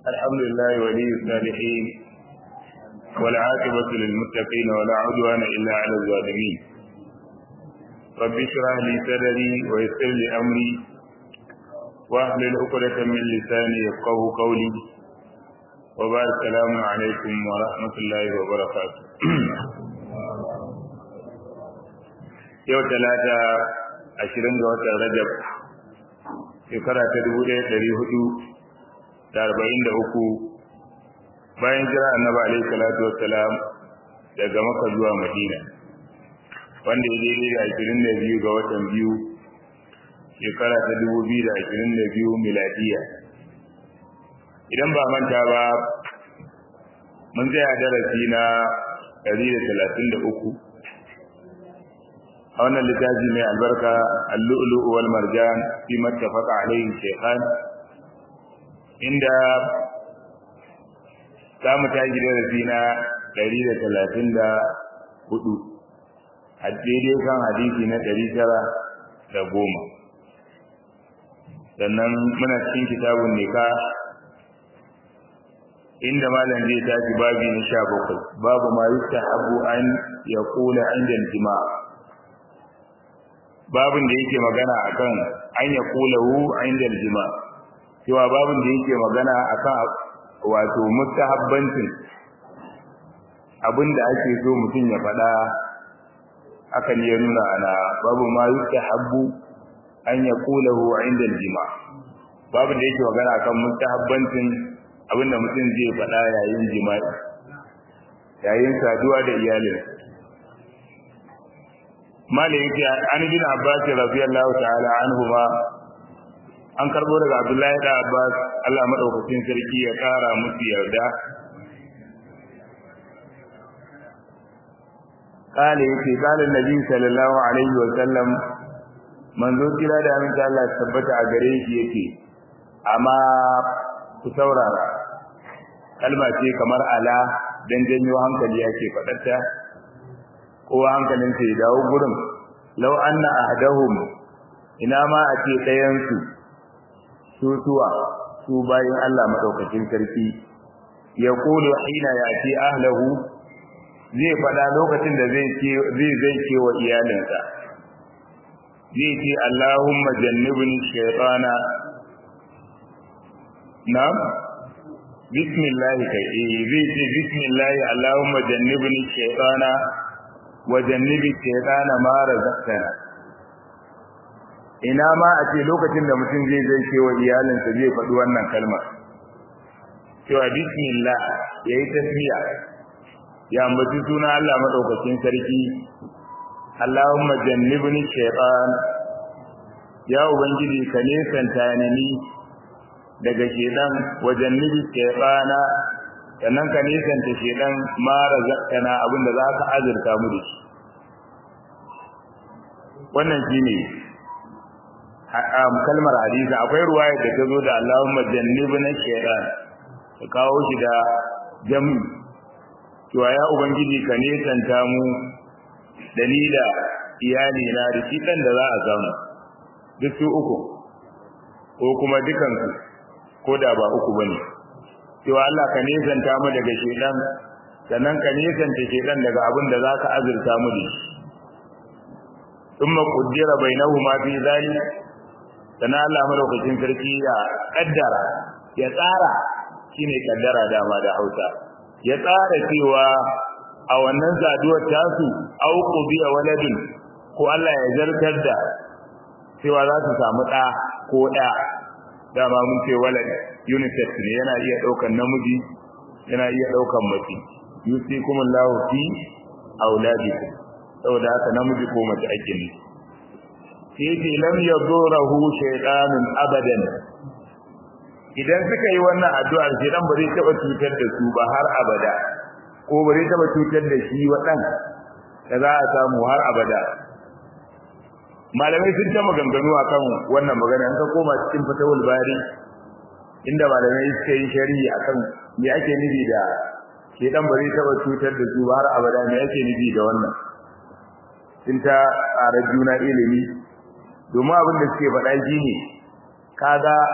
الحمد لله ولي الصالحين والعاقبة للمتقين ولا عدوان إلا على الظالمين رب اشرح لي صدري ويسر لي أمري واحلل عقدة من لساني يفقه قولي وبارك السلام عليكم ورحمة الله وبركاته yau talata ashirin ga watan rajab shekara ta dubu ɗaya ɗari hudu da arba'in da uku bayan jira annabi alaihi salatu wassalam daga maka zuwa madina wanda ya daidai da ashirin da biyu ga watan biyu shekara ta dubu biyu da ashirin da biyu miladiya idan ba manta ba mun tsaya darasi na ɗari da talatin da uku a wannan littafi mai albarka al-lu'lu'u wal marjan fi mattafaqa alayhi shaykhan inda za mu tashi darasi na 134 a daidai kan hadisi na 910 sannan muna cikin kitabun nika inda malam zai tashi babi na 17 babu ma yustahabu an yaqula inda jima'a babin da yake magana akan an ya kulahu inda aljima cewa babin da yake magana akan wato mustahabbancin abinda ake so mutum ya faɗa hakan ya nuna ana babu ma yustahabbu an ya kulahu inda aljima babin da yake magana akan mustahabbancin abinda mutum zai faɗa yayin jima'i yayin saduwa da iyalinsa mala yake an bin abbas radiyallahu ta'ala anhuma an karbo daga abdullahi da abbas Allah madaukakin sarki ya kara musu yarda kale yake kale nabi sallallahu alaihi wa sallam manzo kira da aminta Allah tabbata a gare shi yake amma ku saurara kalma ce kamar ala dan janyo hankali yake fadarta kowa hankalinsa ya dawo gurin law anna ahdahum ina ma a ce ɗayan su su suwa su bayin Allah madaukakin sarki ya kulu hina ya ce ahlahu zai faɗa lokacin da zai ce zai zai ce wa iyalinsa zai ce Allahumma jannibni shaytana na'am bismillah kai zai ce bismillah Allahumma jannibni shaytana wajannibi shaytana ma razaqtana ina ma a ce lokacin da mutum zai zai ce wa iyalinsa zai faɗi wannan kalma cewa bismillah yayi tasmiya ya ambaci suna Allah madaukakin sarki Allahumma jannibni shaytan ya ubangiji ka nesanta ni daga shedan wajannibi shaytana sannan ka nisanta shedan ma razaqtana abinda za ka azurta mu da shi wannan shine kalmar hadisi akwai ruwaya da ta zo da Allahumma jannibna shaytan ka kawo shi da jami cewa ya ubangiji ka nisanta mu dalila iyali na da shi dan da za a samu duk su uku ko kuma dukansu ko da ba uku bane cewa Allah ka nesanta mu daga shedan sannan ka nesanta shedan daga abin da zaka azurta mu da shi thumma qaddara bainahuma fi zalik sannan Allah madaukakin sarki ya kaddara ya tsara shine kaddara dama da Hausa ya tsara cewa a wannan zaduwar tasu au qubiya waladin ko Allah ya zartar da cewa za su samu ɗa ko ɗa dama mun ce walad unisex ne yana iya daukan namiji yana iya daukan mace yusikum Allahu fi auladikum saboda haka namiji ko mace ake ne sai lam yadurahu shaytanun abadan idan suka yi wannan addu'ar shaytan ba zai taba cutar da su ba har abada ko ba zai taba cutar da shi wadan da za a samu har abada malamai sun ta maganganu akan wannan magana an ka koma cikin fatawul bari inda malamai suka yi shari'i akan me ake nufi da shedan bari taba cutar da su har abada me ake nufi da wannan sun ta ƙara juna ilimi domin abin da suke faɗa shine kaga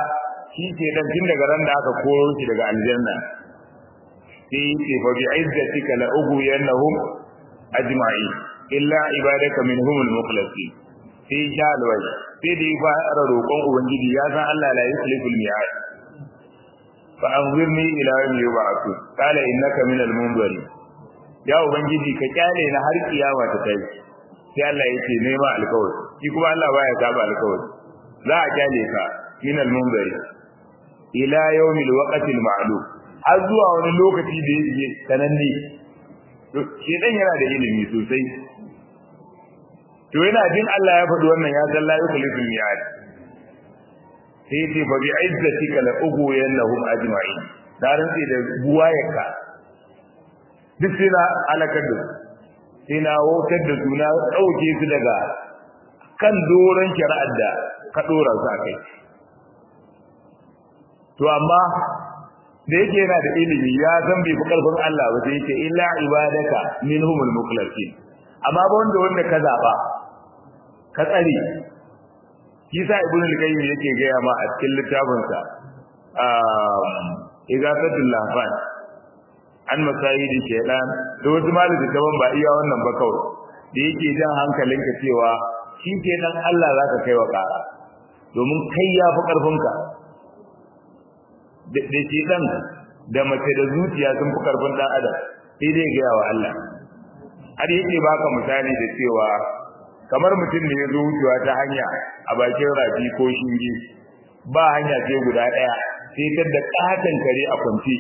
shi ke dan tun daga ran da aka koro shi daga aljanna sai ce fa bi izzatika la ughwiyannahum ajma'i illa ibadaka minhum al-mukhlasin sai sha alwai sai da ya fara roƙon ubangiji ya san Allah la yuslifu al-mi'ad fa anzirni ila yawmi yub'athun qala innaka min al-munzirin ya ubangiji ka kyale na har kiyama ta kai sai Allah yake nema alkawari shi kuma Allah baya saba alkawari za a kyale ka min al-munziri ila yawmi al-waqti al-ma'lum har zuwa wani lokaci da yake sananne to shi dan yana da ilimi sosai to yana jin Allah ya faɗi wannan ya san la yukhlifu al-mi'ad sai ce fa bi izzatika la ughwiyannahum ajma'in da rantsi da buwayarka duk sai na alakar da sai na wautar da su na ɗauke su daga kan doron shari'ar da ka ɗora su a kai to amma da yake yana da ilimi ya san bai fi ƙarfin Allah ba sai yake illa ibadaka minhumul mukhlasin amma ba wanda wanda ka zaba ka tsare kisa ibnu al-qayyim yake gaya ma a cikin littafinsa um igafatul lahfan an masayidi shaytan da wasu malami kaman ba iya wannan ba kawai da yake jan hankalinka cewa shi kenan Allah zaka kai wa kara domin kai ya fi karfinka da shaytan da mace da zuciya sun fi karfin dan adam sai dai ga wa Allah har yake baka misali da cewa kamar mutum ne ya zo wucewa ta hanya a bakin rafi ko shinge ba hanya ce guda daya sai ta da katan kare a kwance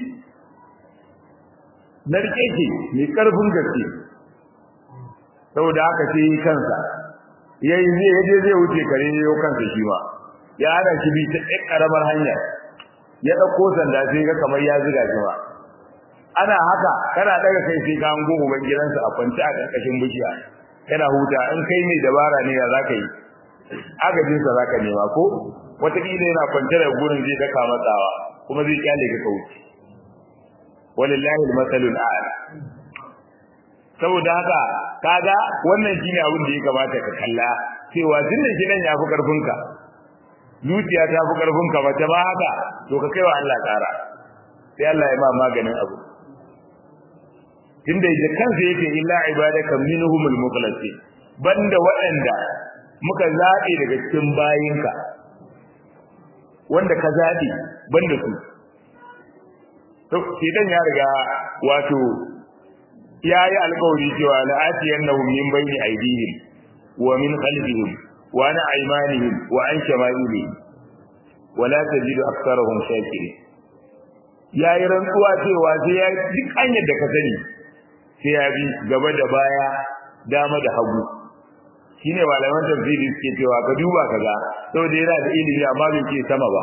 narke ke mai karfin gaske saboda haka sai yi kansa yayi zai yaje zai wuce kare yau kansa shi ma ya hana shi bi ta ɗan karamar hanya ya ɗauko sanda sai ga kamar ya ziga shi ma ana haka kana daga kai sai ka hango uban gidansa a kwance a ƙarƙashin bishiya yana huta in kai mai dabara ne ya zaka yi agajinsa zaka nema ko wataƙila yana kwance da gurin zai daka matsawa kuma zai kyale ka kauce walillahi almasalul a'la saboda haka kaga wannan shine abin da ya kamata ka kalla cewa tunda gidan ya fi karfinka zuciya ta fi karfinka ba ta ba haka to ka kaiwa Allah tsara sai Allah ya ma maganin abu tunda da kansa yake illa ibadaka minhumul mukhlasin banda waɗanda muka zabe daga cikin bayinka wanda ka zabe banda su to idan ya riga wato yayi alƙawari cewa la atiyannahum min bayni aydihim wa min khalfihim wa an aymanihim wa an shama'ilihim wa la tajidu aktharahum shakirin yayi rantsuwa cewa sai ya duk hanyar da ka sani sai ya bi gaba da baya dama da hagu shine malaman tafsiri suke cewa ka duba kaga saboda yana da ilimi amma bai ce sama ba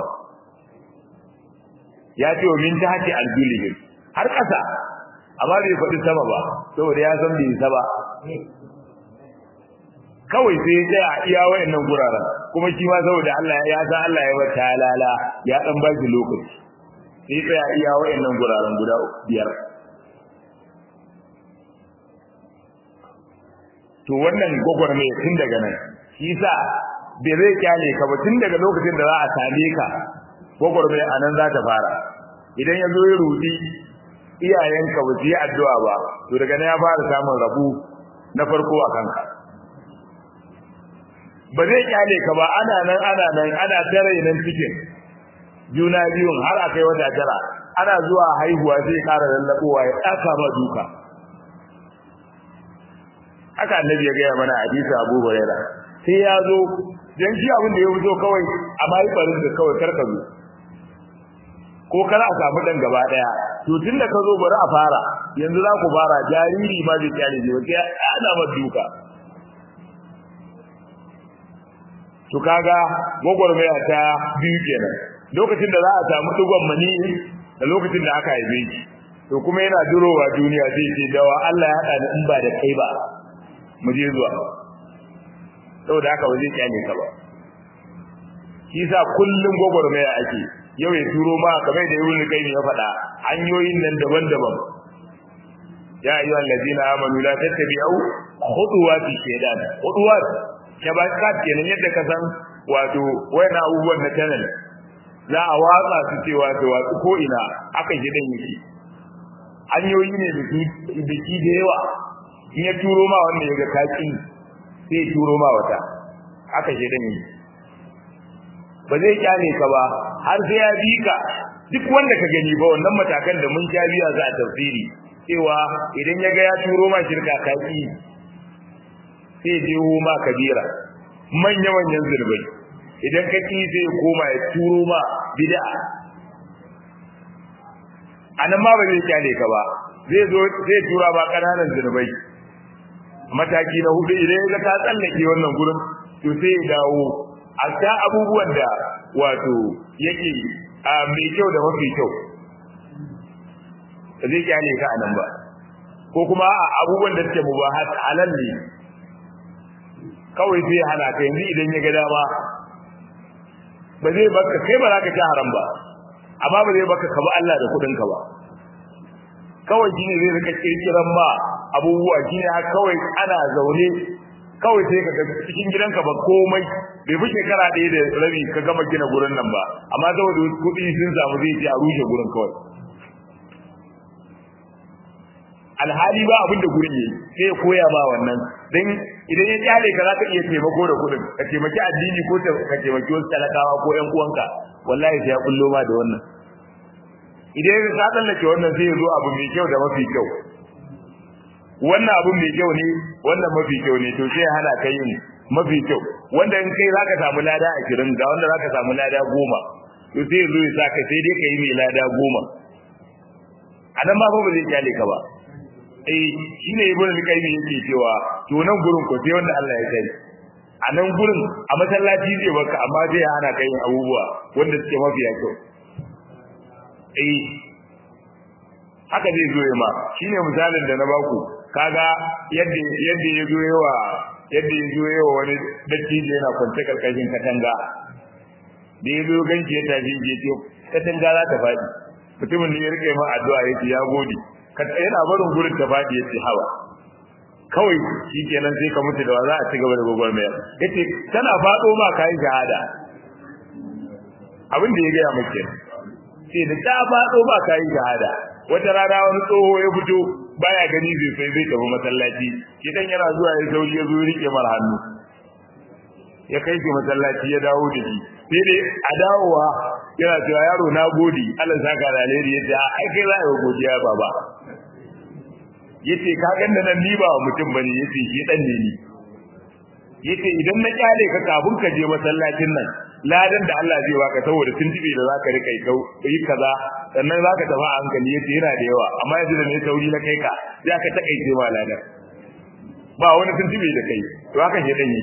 ya ce min tahti aljulihim har ƙasa amma bai faɗi sama ba saboda ya san bai saba kawai sai ya tsaya iya wayannan guraren kuma shi ma saboda Allah ya san Allah ya bata lala ya dan ba shi lokaci sai tsaya iya wayannan guraren guda biyar to wannan gwagwarmaya tun daga nan shi sa bai zai kyale ka ba tun daga lokacin da za a same ka gwagwarmaya a nan za ta fara idan ya zo ya rudi iyayenka ba su yi addu'a ba to daga nan ya fara samun rabu na farko a kanka ba zai kyale ka ba ana nan ana nan ana tare nan cikin juna biyun har akai wata tara ana zuwa haihuwa zai ƙara lallabowa ya ɗaka ma duka haka annabi ya gaya mana hadisi Abu Huraira sai ya zo dan shi abin da ya fito kawai a mai barin da kawai karka zo ko kana a samu dan gaba daya to tunda ka zo bari a fara yanzu za ku fara jariri ma zai kyale ne sai ana ma duka to kaga gwagwarmaya ta biyu kenan lokacin da za a samu dugon mani da lokacin da aka haife shi to kuma yana durowa duniya sai ce dawa Allah ya hada in ba da kai ba mu je zuwa saboda haka ba zai kyale ka ba shi sa kullum gwagwarmaya ake yau ya turo ma kamar da ibnu qayyim ya faɗa hanyoyin nan daban-daban ya ayyuhal ladina amanu la tattabi'u khutuwati shaytan khutuwat shabakat kenan yadda ka san wato wayan abubuwan na channel za a watsa su cewa ta watsu ko ina aka shi dan yake hanyoyi ne da su da shi da yawa in ya turo ma wanda ya ga kaki sai turo ma wata aka shi dan yake ba zai kyale ka ba har sai ya bi ka duk wanda ka gani ba wannan matakan da mun sha biya za a tafsiri cewa idan ya ga ya turo ma shirka kaki sai je ma kabira manya manyan zurbai idan ka ki sai ya koma ya turo ma bid'a anan ma ba zai kyale ka ba zai zo zai tura ba kananan zurbai mataki na hudu idan ya ga ka tsallake wannan gurin to sai ya dawo a ta abubuwan da wato yake a mai kyau da mafi kyau ba zai kyale ka anan ba ko kuma abubuwan da suke mubahat halal ne kawai sai hana ka yanzu idan ya ga dama ba zai baka kai ba za ka ci haram ba amma ba zai baka ka ba Allah da kudin ka ba kawai shine zai rika kirkiran ma abubuwa shine har kawai ana zaune kawai sai ka cikin gidanka ba komai bai fi shekara ɗaya da rabi ka gama gina gurin nan ba amma saboda kuɗi sun samu zai ce a rushe gurin kawai alhali ba abin da gurin yi sai ya koya ma wannan dan idan ya kyale ka zaka iya taimako da kuɗin ka taimaki addini ko ka taimaki wasu talakawa ko ƴan uwanka wallahi sai ya kullo ma da wannan idan ya ka tsallake wannan sai ya zo abu mai kyau da mafi kyau wannan abu mai kyau ne wannan mafi kyau ne to sai ya hana ka yin mafi kyau wanda in kai zaka samu lada 20 ga wanda zaka samu lada 10 to sai ya zo ya saka sai dai ka yi mai lada 10 anan ma fa ba zai kyale ka ba eh shine ibn al-qayyim yake cewa to nan gurin ko sai wanda Allah ya sani a nan gurin a masallaci zai baka amma zai hana kai yin abubuwa wanda suke mafiya kyau eh haka zai zo ma shine misalin da na baku kaga yadda yadda ya zo yawa yadda ya zo yawa wani dattijo yana kwance karkashin katanga da ya zo ganci ya tafi ya ce katanga za ta faɗi mutumin ne ya rike ma addu'a ya ce ya gode yana barin gurin ta faɗi ya ce hawa kawai shi kenan sai ka mutu da wa za a ci gaba da gogor mayar ya ce tana faɗo ma ka yi shahada abin da ya gaya maka sai da ta faɗo ma ka yi shahada wata rana wani tsoho ya fito baya gani zai sai zai tafi masallaci shi dan yana zuwa ya sauri ya zo rike mar hannu ya kai shi masallaci ya dawo da shi sai dai a dawowa yana cewa yaro na gode Allah saka da alheri yace ai kai za a yi godiya baba yace ka ganna nan ni ba mutum bane yace shi dan ne ni yace idan na kyale ka kafin ka je masallacin nan ladan da Allah zai baka saboda tuntube da zaka rika yi kau yi kaza sannan zaka tafi a hankali yace yana da yawa amma yanzu da ne sauri na kai ka sai aka takaice ma ladan ba wani tuntube da kai to haka ke dan yi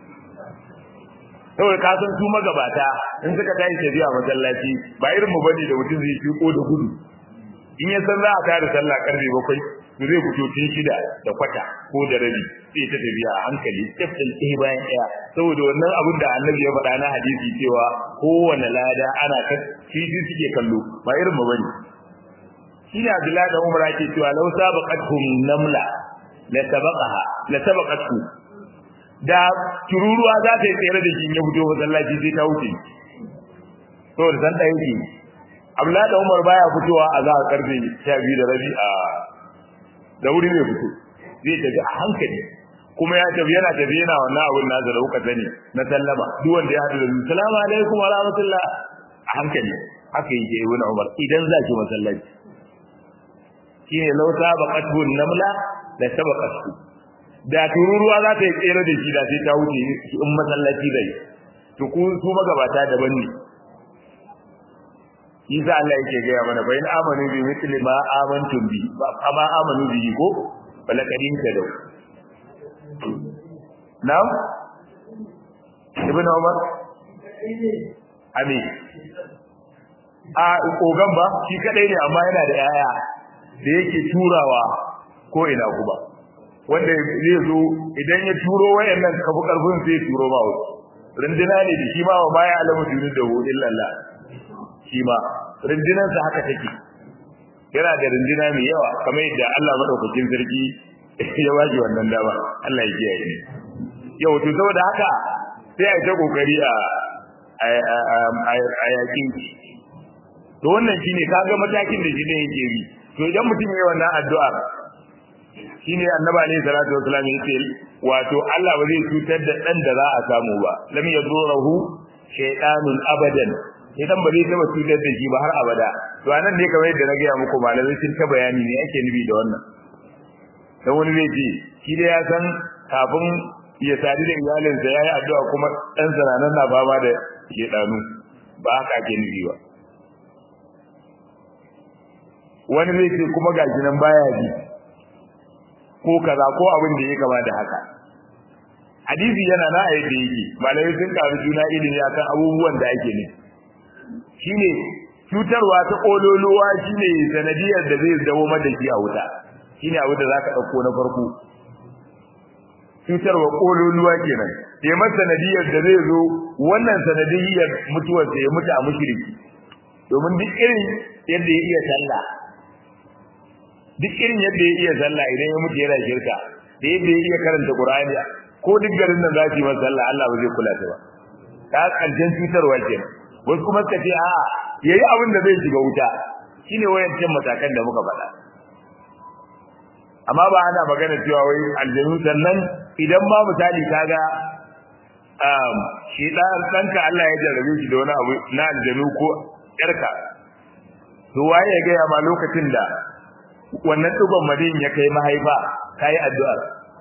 saboda ka san su magabata in suka tashi tafiya masallaci ba irin mu bane da mutum zai fiko da gudu in ya san za a tare sallah karfe bakwai to zai fito tun shida da kwata ko da rabi sai ta tafiya a hankali step din ɗaya bayan ɗaya saboda wannan abin da annabi ya faɗa na hadisi cewa kowane lada ana ta titi suke kallo ba irin mu bane shi ne Abdullahi da Umar ake cewa law sabaqatuhum namla la sabaqaha la sabaqatu da tururuwa za ta yi tsere da shi ya fito masallaci sai ta wuce saboda san da yake Abdullahi da Umar baya fitowa a za a karfe 12 da rabi a da wuri ne fito zai tafi a hankali kuma ya tafi yana tafi yana wannan abun nasa da kuka sani na sallama duk wanda ya haɗu da salamu alaikum wa rahmatullah a hankali haka yake ibn Umar idan za ki masallaci shine law sabaqatu namla la sabaqatu da tururuwa za ta yi tsere da shi da sai ta wuce in masallaci zai to ku su magabata daban ne Isa Allah yake gaya mana fa in amanu bi mithli ma amantum bi amma amanu bi ko balakadin ta dau Now Ibn Umar Ami a kogan ba shi kadai ne amma yana da yaya da yake turawa ko ina kuma wanda zai zo idan ya turo wayannan kafu karfin sai turo ba wasu runduna ne da shi ma wa baya alamu dunu da hu illallah shi ma rundunansa haka take yana da runduna mai yawa kamar yadda Allah madaukakin sarki ya waje wannan dama Allah ya kiyaye ne yau to saboda haka sai a ta kokari a a yakin to wannan shine kaga matakin da shi ne yake bi to idan mutum yayi wannan addu'a shine annabi alayhi salatu wasallam yace wato Allah ba zai cutar da dan da za a samu ba lam yadurahu shaytanun abadan idan ba zai taba cutar da shi ba har abada to anan ne kamar yadda na ga muku malamai sun ta bayani ne ake nubi da wannan dan wani zai ce shi da ya san kafin ya sadu da iyalinsa yayi addu'a kuma dan zananan na fama da shedanu ba haka ake nubi ba wani zai ce kuma gashi nan baya ji ko kaza ko abin da ya kama da haka hadisi yana na a yadda yake malamai sun karu juna ilimi akan abubuwan da ake ne shine cutarwa ta kololuwa shine sanadiyar da zai dawo mada shi a wuta shine abu da zaka dauko na farko cutarwa kololuwa kenan ya masa sanadiyar da zai zo wannan sanadiyar mutuwar sa ya mutu a mushriki domin duk irin yadda ya iya sallah duk irin yadda ya iya sallah idan ya mutu yana shirka da yadda ya iya karanta qur'ani ko duk garin nan za su yi masa sallah Allah ba zai kula ta ba ta karshen cutarwa kenan wasu kuma suka ce a yayi abin da zai shiga wuta shine wayancan matakan da muka faɗa amma ba ana magana cewa wai aljanu sannan idan ma misali kaga um shi dan danka Allah ya jarrabe shi da wani abu na aljanu ko yarka to waye ya ga ma lokacin da wannan dugon madin ya kai mahaifa kai addu'a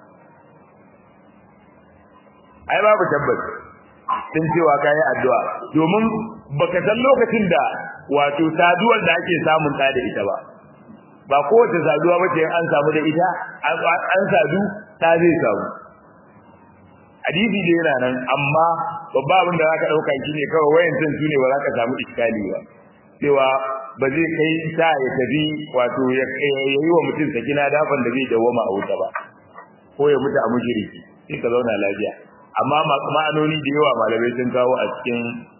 ai babu tabbas sun cewa kai addu'a domin baka san lokacin da wato saduwar da ake samun ta da ita ba ba kowace saduwa ba ce an samu da ita an sadu ta zai samu hadisi da yana nan amma babba abin da zaka dauka shine kawai wayan san su ne ba za ka samu iskali ba cewa ba zai kai sa ya tafi wato ya yi wa mutum sakina dafan da zai dawoma a wuta ba ko ya mutu a mushriki sai ka zauna lafiya amma ma'anoni da yawa malamai sun kawo a cikin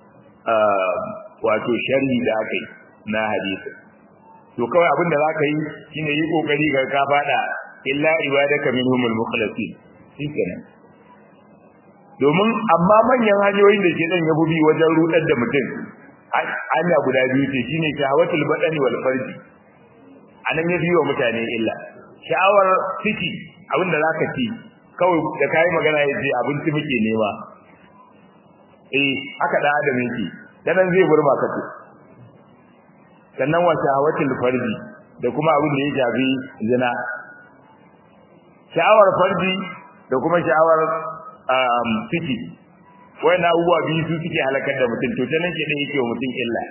wato sharhi da aka yi na hadisi to kawai abin da zaka yi shine yi kokari ga ka fada illa ibadaka minhumul mukhlasin shikenan domin amma manyan hanyoyin da ke dan ya bi wajen rudar da mutum hanya guda biyu ce shine shahawatul badani wal farji anan ya biyo mutane illa sha'awar ciki abin da zaka ci kawai da kai magana yace abinci muke nema eh haka da adam yake dan zai burma ka ce sannan wa shahawatul farji da kuma abin da ya shafi zina sha'awar farji da kuma sha'awar um ciki na abubuwa biyu su suke halakar da mutum to tanan ke da yake wa mutum illa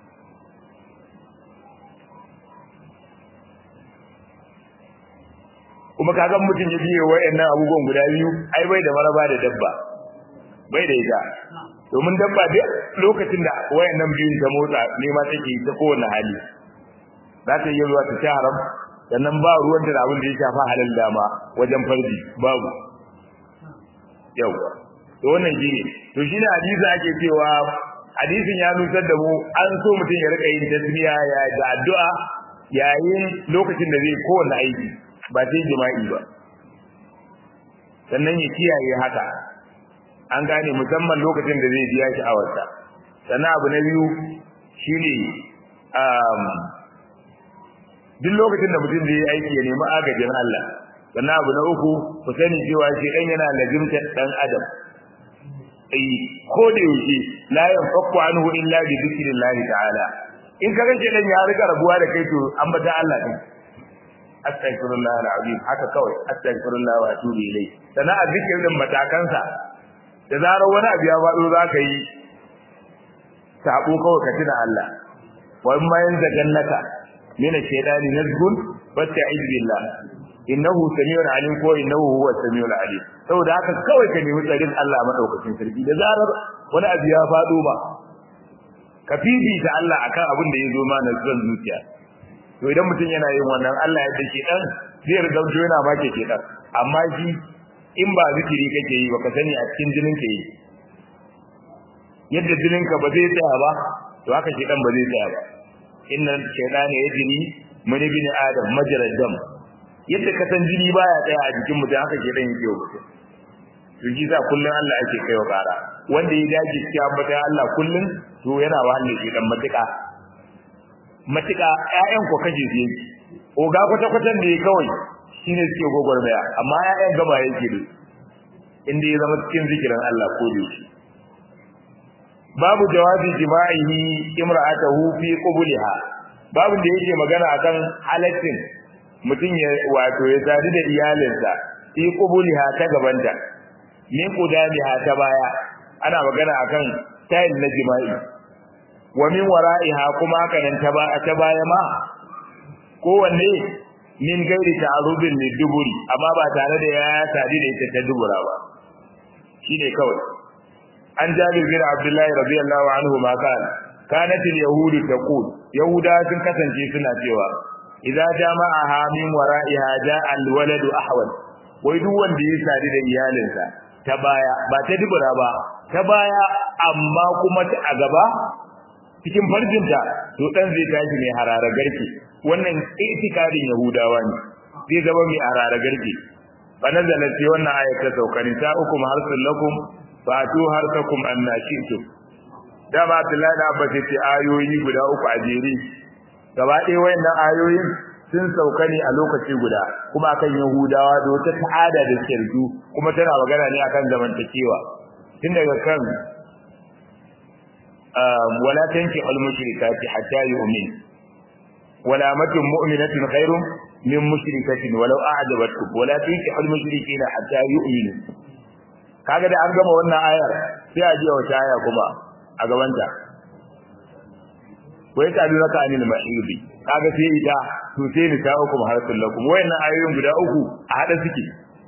kuma kaga mutum ya biye wayannan abubuwan guda biyu ai bai da maraba da dabba bai da ita domin dabba duk lokacin da wayannan biyun ta motsa ne ma take ta kowane hali za ta yi zuwa ta ci haram sannan ba ruwan da abin da ya shafa halal dama wajen farji babu yawa to wannan shine to shine hadisi ake cewa hadisin ya nusar da mu an so mutum ya rika yin tasbiya ya da addu'a yayin lokacin da zai kowanne aiki ba sai jima'i ba sannan ya kiyaye haka an gane musamman lokacin da zai biya sha'awarsa sannan abu na biyu shine um, duk lokacin da mutum zai yi aiki ya nemi agajin Allah sannan abu na uku ku sani cewa shi dan yana lazimta dan adam ai ko da yake la yanfaku anhu illa bi dhikrillah ta'ala in ka ga dan ya rika rabuwa da kai to an bata Allah din astaghfirullah alazim haka kawai astaghfirullah wa atubu ilai sannan a zikirin matakansa da zarar wani abu ya faɗo za ka yi sabo kawai ka tuna Allah wa in ma yanzu jannaka min ash-shaytani nazgun fasta'iz billah innahu samiul alim ko innahu huwa samiul alim saboda haka kawai ka nemi tsarin Allah madaukakin sarki da zarar wani abu ya faɗo ba ka fifita Allah akan abin da ya zo ma na zan zuciya to idan mutum yana yin wannan Allah ya dace dan zai riga yana ba ke dan amma shi in ba zikiri kake yi baka sani a cikin jinin ka yi yadda jinin ka ba zai tsaya ba to haka shi dan ba zai tsaya ba inna shaytana yajri min ibn adam majra dam yadda ka san jini baya tsaya a jikin mutum haka shi dan yake wa mutum to shi sa kullun Allah yake kaiwa kara wanda ya dace cikin ambatan Allah kullun to yana wahalar shi dan matuƙa matuƙa ƴaƴan ko kaje su yake oga kwata kwatan da ya kawai shine suke gogormaya amma ƴaƴan gaba yake da inda ya zama cikin zikirin Allah ko da shi babu jawabi jima'ihi imra'atahu fi qubliha babu da yake magana akan halaccin mutum ya wato ya sadu da iyalinsa fi qubliha ta gabanta min qudamiha ta baya ana magana akan style na jima'i wa min wara'iha kuma haka nan ta ba ta baya ma kowanne min gairi ta'arubin liduburi amma ba tare da ya sadu da ita ta dubura ba shine kawai an jabir bin abdullahi radiyallahu anhu ma kana kanat al-yahud taqul yahuda sun kasance suna cewa idza jama'aha min wara'iha ja'a al-waladu ahwal wai duk wanda ya sadu da iyalinsa ta baya ba ta dubura ba ta baya amma kuma ta a gaba cikin farjinta to dan zai tashi mai harara garke wannan itikadin yahudawa ne zai zama mai harara garke fa nazala sai wannan ayat ta sauka ni ta ukum harsul lakum fatu harsakum annashitu dama Abdullahi da Abbas ce ayoyi guda uku a jere gaba ɗaya wayannan ayoyin sun sauka ne a lokaci guda kuma akan Yahudawa da wata ta'ada da suke da kuma tana magana ne akan zamantakewa tun daga kan wala tanki al mushrikati hatta yu'min wala matun mu'minatin khairum min mushrikatin walau a'jabatkum wala tanki al mushrikina hatta yu'minu kaga da an gama wannan ayar sai a ji wata aya kuma a gabanta wai ta dura ka anil mahidi kaga sai ita to sai ni ta uku harsul lakum wayannan ayoyin guda uku a hada suke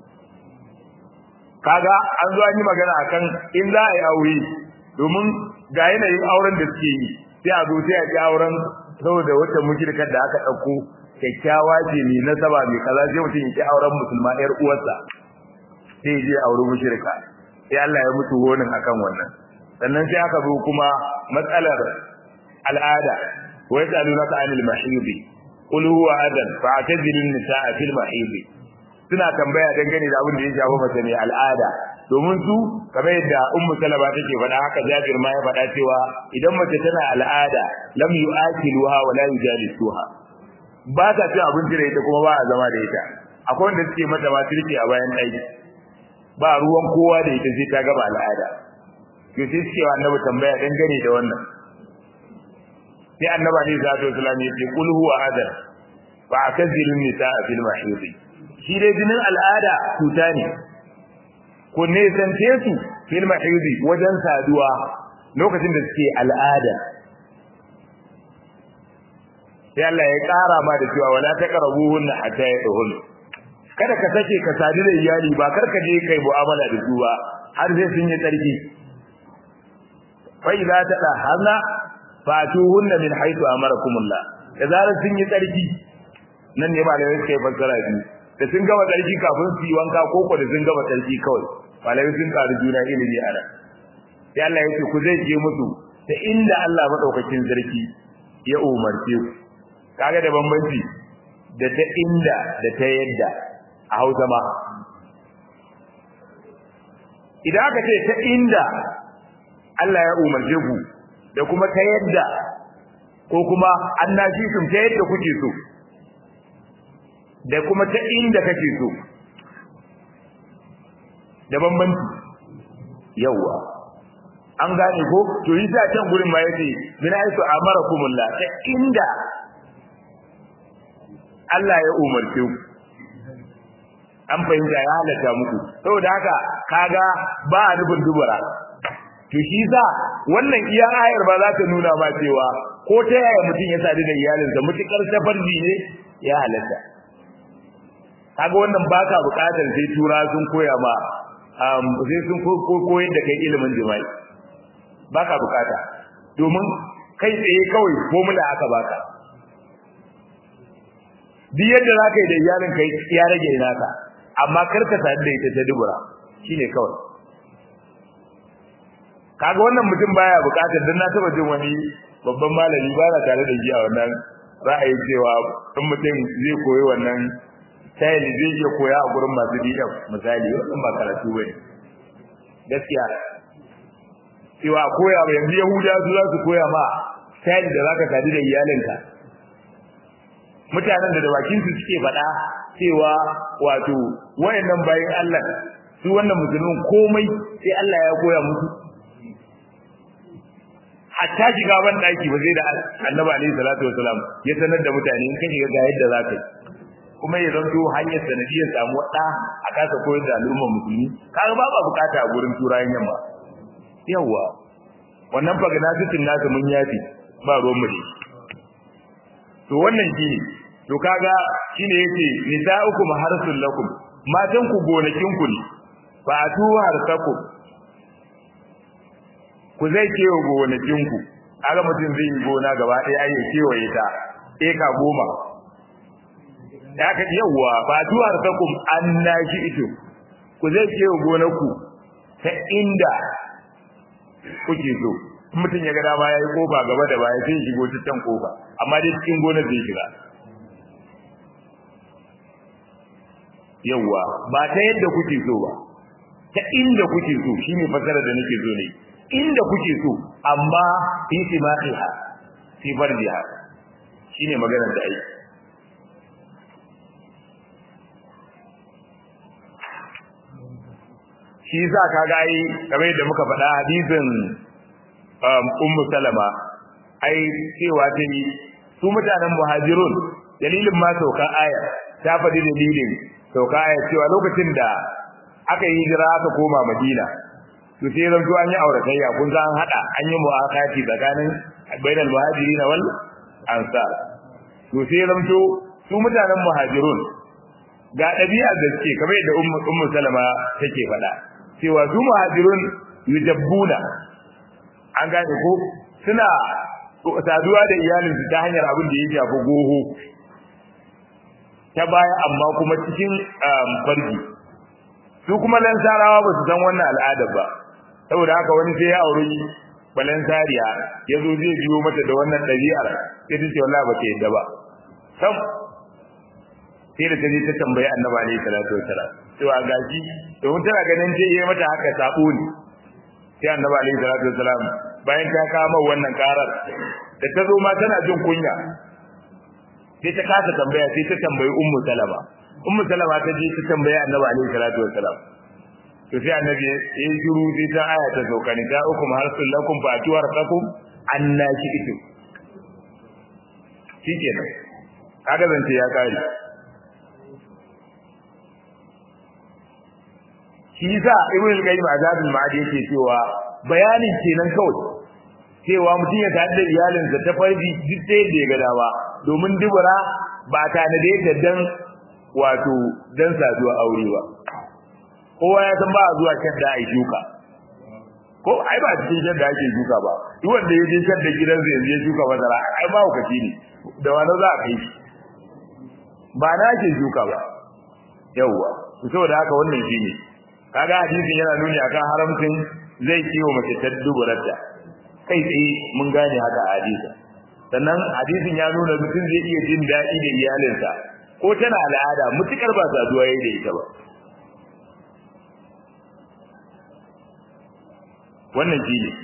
kaga an zo an yi magana akan in za a yi aure domin ga yanayin auren da suke yi sai a zo sai a ji auren saboda wata mushrikar da aka dauko kyakkyawa ce mai nasaba mai kaza sai mutum ya ki auren musulma yar uwarsa sai je auri mushrika sai Allah ya mutu honin akan wannan sannan sai aka zo kuma matsalar al'ada wa yasalunaka anil mahidi qul huwa adan fa'tazilu an-nisaa fil mahidi suna tambaya dangane da abin da ya shafi mace ne al'ada domin su kamar yadda ummu salama take faɗa haka jabir ma ya faɗa cewa idan mace tana al'ada lam yu'akiluha wa la yujalisuha ba ta cin abinci da ita kuma ba a zama da ita akwai wanda suke mata ma turke a bayan ɗaki ba ruwan kowa da ita sai ta gaba al'ada to sai suke wa annabi tambaya dangane da wannan sai annabi ne za ta islam ya ce kul huwa adar fa akazilu nisaa fil mahid shi dai jinin al'ada cuta ne ko ne sante su fil mahid wajen saduwa lokacin da suke al'ada sai Allah ya kara ma da cewa wala taqrabuhunna hatta yadhun kada ka sake ka sadu da iyali ba kar ka je kai mu'amala da su ba har sai sun yi tsarki fa idza tadahharna fatuhunna min haythu amarakumullah da zarar sun yi tsarki nan ne malamai suka yi fassara biyu da sun gama tsarki kafin su yi wanka ko ko da sun gama tsarki kawai malamai sun karu juna ilimi a nan sai Allah ya ce ku zai je musu ta inda Allah madaukakin sarki ya umarce ku kaga da bambanci da ta inda da ta yadda a Hausa ma idan aka ce ta inda Allah ya umarce ku da kuma ta yadda ko kuma annashi sun ta yadda kuke so da kuma ta inda kake so da bambanci yawa an gane ko to yi sa can gurin ma yace min aisu amarakumullah ta inda Allah ya umarce ku an fahimta ya halatta muku saboda haka kaga ba a nufin dubara to shi sa wannan iya ayar ba za ta nuna ma cewa ko ta yaya mutum ya sadu da iyalinsa mutukar safarji ne ya halatta kaga wannan baka bukatar sai tura sun koya ma sai sun koyar da kai ilimin jima'i baka bukata domin kai tsaye kawai formula aka baka duk yadda za ka yi da iyalin kai ya rage naka amma kar ka sadu da ita ta dubura shine kawai kaga wannan mutum baya bukatar dan na taba jin wani babban malami ba na tare da shi a wannan ra'ayin cewa in mutum zai koyi wannan style zai iya koya a gurin masu DM misali wannan ba karatu bane gaskiya cewa koya ba yanzu yahuda su za su koya ma style da zaka sadu da iyalinka mutanen da da bakin su suke faɗa cewa wato wayannan bayin Allah su wannan musulmin komai sai Allah ya koya musu hatta shiga ban daki ba zai da Annabi alaihi salatu wasalam ya sanar da mutane in ka shiga ga yadda za ka yi kuma ya zanto hanyar sanadiyar samu da a kasa koyar da al'ummar musulmi kaga ba ba bukata a gurin turayen yamma yawa wannan fagnatitin nasu mun yafi ba ruwan mu to wannan shine to kaga shine yace nisa'ukum harsul lakum matan ku gonakin ku ne fa atu harsakum ku zai kewa gonakin ku kaga mutum zai yi gona gaba ɗaya ai kewaye ta eka goma da aka yawa ba atu harsakum annashi ito ku zai kewa gonarku ta inda kuke so mutum ya ga dama yayi kofa gaba da baya sai shigo ta can kofa amma dai cikin gonar zai shiga yawa ba ta yadda kuke so ba ta inda kuke so shine fasara da nake so ne inda kuke so amma fi simaqiha fi farjiha shine maganar da ai shi yasa kaga ai kamar yadda muka faɗa hadisin ummu salama ai cewa ta yi su mutanen muhajirun dalilin ma sauka aya ta faɗi dalilin sauka aya cewa lokacin da aka yi hijira aka koma madina to sai zanto an yi auratayya kun san hada an yi mu'akati tsakanin bainal muhajirin wal ansar to sai zanto su mutanen muhajirun ga ɗabi'a da suke kamar yadda ummu salama take faɗa cewa su muhajirun yujabbuna an gane ko suna saduwa da iyalinsu ta hanyar abin da ya shafi goho ta baya amma kuma cikin farji su kuma lansarawa ba su san wannan al'adar ba saboda haka wani sai ya auri balansariya ya zo zai biyo mata da wannan ɗabi'ar sai ta ce wallahi ba ta yadda ba sam sai da ta je ta tambayi annabi alaihi salatu wasalam cewa gashi domin tana ganin ce yi mata haka sabo ne sai annabi alaihi salatu wasalam bayan ta kama wannan karar da ta zo ma tana jin kunya sai ta kasa tambaya sai ta tambayi ummu salama ummu salama ta je ta tambayi annabi alaihi salatu wasalam to sai annabi ya yi shiru sai ta aya ta sauka ni ta ukum harsul lakum fa atuwar takum annaki itu shikenan kaga zance ya kare shi yasa ibn al-qayyim azabul ma'adi yake cewa bayanin kenan kawai cewa mutum ya tare da iyalinsa ta farji duk sai da ya ga dawa domin dubura ba ta da yadda dan wato dan saduwa aure ba kowa ya san ba a zuwa shadda a shuka ko ai ba cikin shadda ake shuka ba duk wanda ya je shadda gidan zai je shuka masara ai ba hukaci ne da wani za a kai shi ba na ake shuka ba yawwa saboda haka wannan shine kaga hadisin yana nuni akan haramcin zai kiwo mace ta duburarta kai tsaye mun gane haka a hadisin sannan hadisin ya nuna mutum zai iya jin daɗi da iyalinsa ko tana al'ada mutukar ba saduwa yayi da ita ba wannan shi ne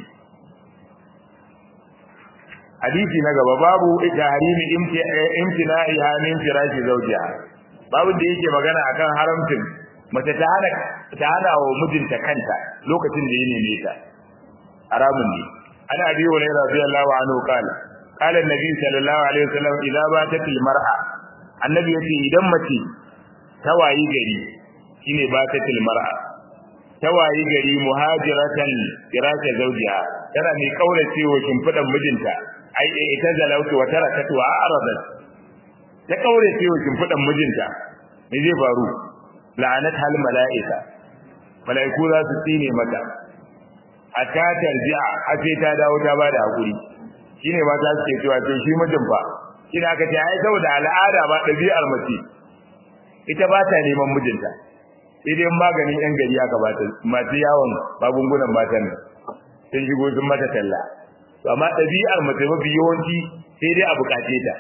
hadisi na gaba babu tahrimi imtina'iha min firashi zawjiha babu da yake magana akan haramcin mace ta hana ta hana wa mijinta kanta lokacin da ya neme ta haramun ne ana abi wa radiyallahu anhu kala qala annabi sallallahu alaihi wasallam idza batat almar'a annabi yace idan mace ta wayi gari shine batat almar'a ta wayi gari muhajiratan firasha zawjiha tana mai kaurace wa shimfidan mijinta ai ita zalautu wa tarakatu wa aradat ta kaurace wa shimfidan mijinta me zai faru la'anat hal mala'ika mala'iku za su tsine mata hatta tarji'a a sai ta dawo ta bada hakuri shine mata suke cewa to shi mijin fa kina aka ce ai saboda al'ada ba dabi'ar mace ita ba ta neman mijinta sai dai maganin yan gari aka ba ta masu yawon magungunan matan sun shigo sun mata talla to amma dabi'ar mace mafi yawanci sai dai a bukace ta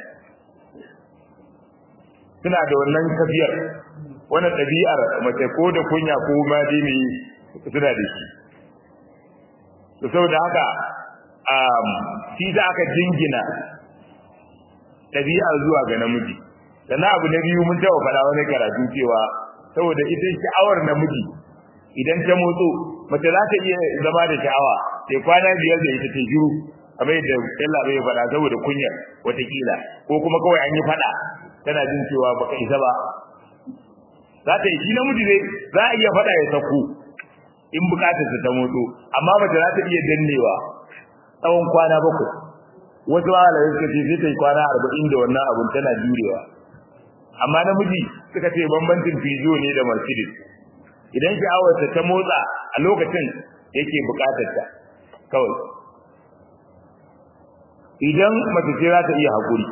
suna da wannan kafiyar wannan ɗabi'ar mace ko da kunya ko ma dai ne suna da shi to saboda haka um shi da aka jingina dabi'a zuwa ga namiji sannan abu na biyu mun taɓa faɗa wani karatu cewa saboda ita sha'awar namiji idan ta motso mace za ta iya zama da sha'awa sai kwana biyar da ita ta shiru kamar yadda Allah bai faɗa saboda kunyar watakila ko kuma kawai an yi faɗa tana jin cewa baka isa ba za ta yi shi namiji ne za a iya faɗa ya sako in bukatar ta motso amma mace za ta iya dannewa tsawon kwana bakwai wasu malamai suka ce sai ta yi kwana arba'in da wannan abun tana jurewa amma namiji suka ce bambancin fijo ne da mercedes idan sha'awarsa ta motsa a lokacin yake bukatar ta kawai idan mace ce za ta iya haƙuri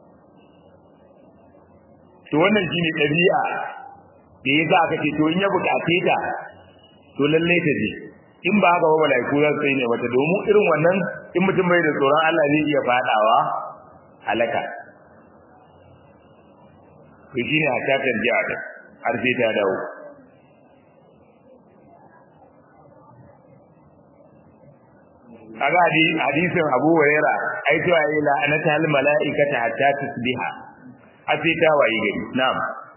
to wannan shine ɗabi'a da ya sa aka ce to in ya bukace ta to lallai ta je in ba haka ba malaiku za su ne mata domin irin wannan in mutum bai da tsoron Allah zai iya fadawa halaka to shine a ta tarjiya da har sai ta dawo kaga hadisin Abu Huraira ai to ayi la anata al malaikata hatta tusbiha a sai ta wayi gari na'am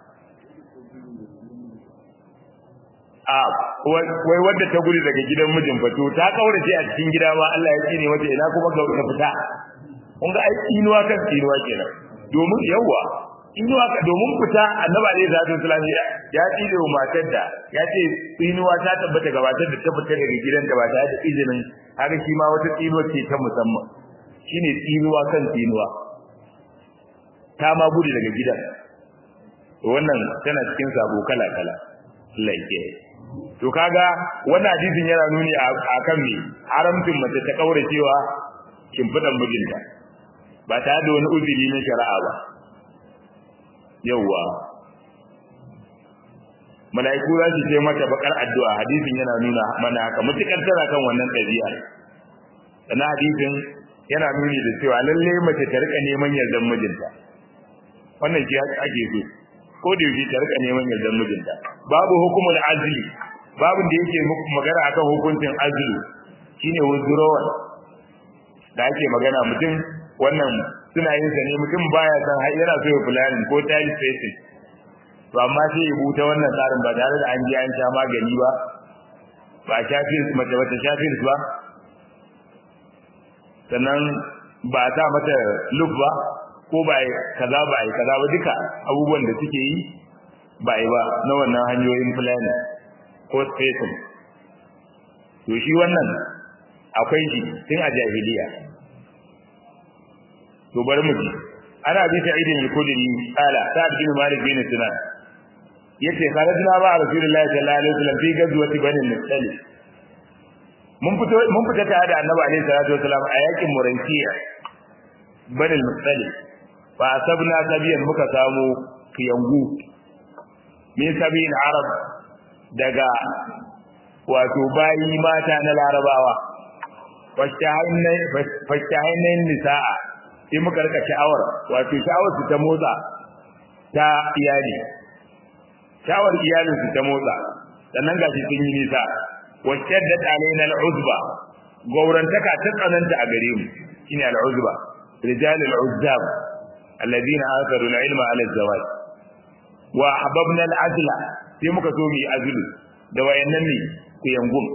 a wai wadda ta gudu daga gidan mijin fato ta kaurace a cikin gida ma Allah ya tsine mata ina kuma ga ta fita kun ga ai tsinuwa kan tsinuwa kenan domin yawa tsinuwa ka domin fita annabi alaihi salatu wasallam ya tsine wa matar da ya ce tsinuwa ta tabbata ga matar da ta fita daga gidanta ba tare da izinin haka shi ma wata tsinuwa ce ta musamman shine tsinuwa kan tsinuwa ta ma gudu daga gidan wannan tana cikin sabo kala kala Allah ya to kaga wannan hadisin yana nuni akan me haramcin mace ta kaura cewa kimfidan mijinta ba tare da wani uzuri na shari'a ba yawwa mala'iku za su ce mata bakar addu'a hadisin yana nuna mana haka mutukar tana kan wannan ɗabi'a sannan hadisin yana nuni da cewa lalle mace ta rika neman yardan mijinta wannan shi ake so ko da yake ta rika neman yardan mijinta babu hukumul azli babu da yake magana akan hukuncin azli shine withdrawal da ake magana mutum wannan suna yin sa ne mutum baya san har yana so ya planning ko child spacing to amma sai ya buta wannan tsarin ba tare da an je an sha magani ba ba shafi mace bata shafi ba sannan ba ta mata look ba ko ba kaza ba ai kaza ba duka abubuwan da suke yi ba ai ba na wannan hanyoyin planning ko spacing to shi wannan akwai shi tun a jahiliya to bari mu ji ana bi ta idin al-kudri qala sa'd bin malik bin sinan yace kharajna ba rasulullahi sallallahu alaihi wasallam fi gazwati bani al-mustali mun fito mun fita tare da annabi alaihi salatu wasallam a yakin murankiya bani al-mustali fa asabna sabiyan muka samu kiyangu min sabiyin arab daga wato bayi mata na larabawa fashtahainin nisa'a sai muka rika sha'awar wato sha'awar su ta motsa ta iyali sha'awar iyalin su ta motsa sannan gashi sun yi nisa washaddat alaina al'uzba gaurantaka ta tsananta a gare mu shine al'uzba rijal al'uzzab alladhina atharu al-ilma ala az-zawaj wa hababna al-azla sai muka so mu yi azlu da wayannan ne ku yangum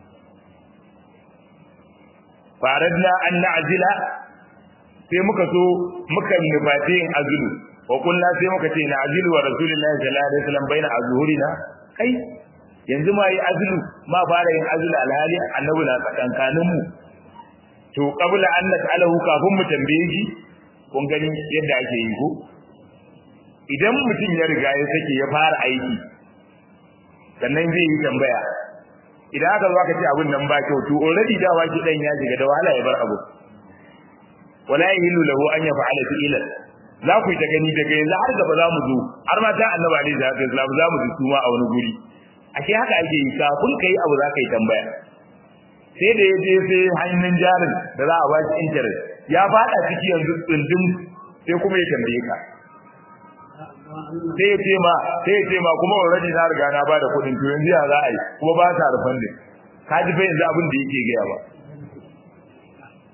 faradna an na'zila sai muka so muka nufate yin azulu wa kullu sai muka ce na azilu wa rasulullahi sallallahu alaihi wasallam baina azhurina kai yanzu ma yi azulu ma fara yin azulu alhali annabi na tsakankanin mu to qabla an nas'alahu kafin mu tambaye shi kun gani yadda ake yi ko idan mutum ya riga ya sake ya fara aiki sannan zai yi tambaya idan aka zo aka ce abin nan ba kyau to already da waki dan ya shiga da wahala ya bar abu wala yahillu lahu an yaf'ala fi'lan za ku yi ta gani daga yanzu har gaba za mu zo har ma ta annabi alaihi salatu wasallam za mu ji suma a wani guri ashe haka ake yi kafin kai abu za ka yi tambaya sai da ya je sai hannun jarin da za a ba shi interest ya fada ciki yanzu tsundum sai kuma ya tambaye ka sai ya ce ma sai ya ce ma kuma already na riga na bada kuɗin to yanzu ya za a yi kuma ba sa rufan din ka ji fa yanzu abin da yake gaya ba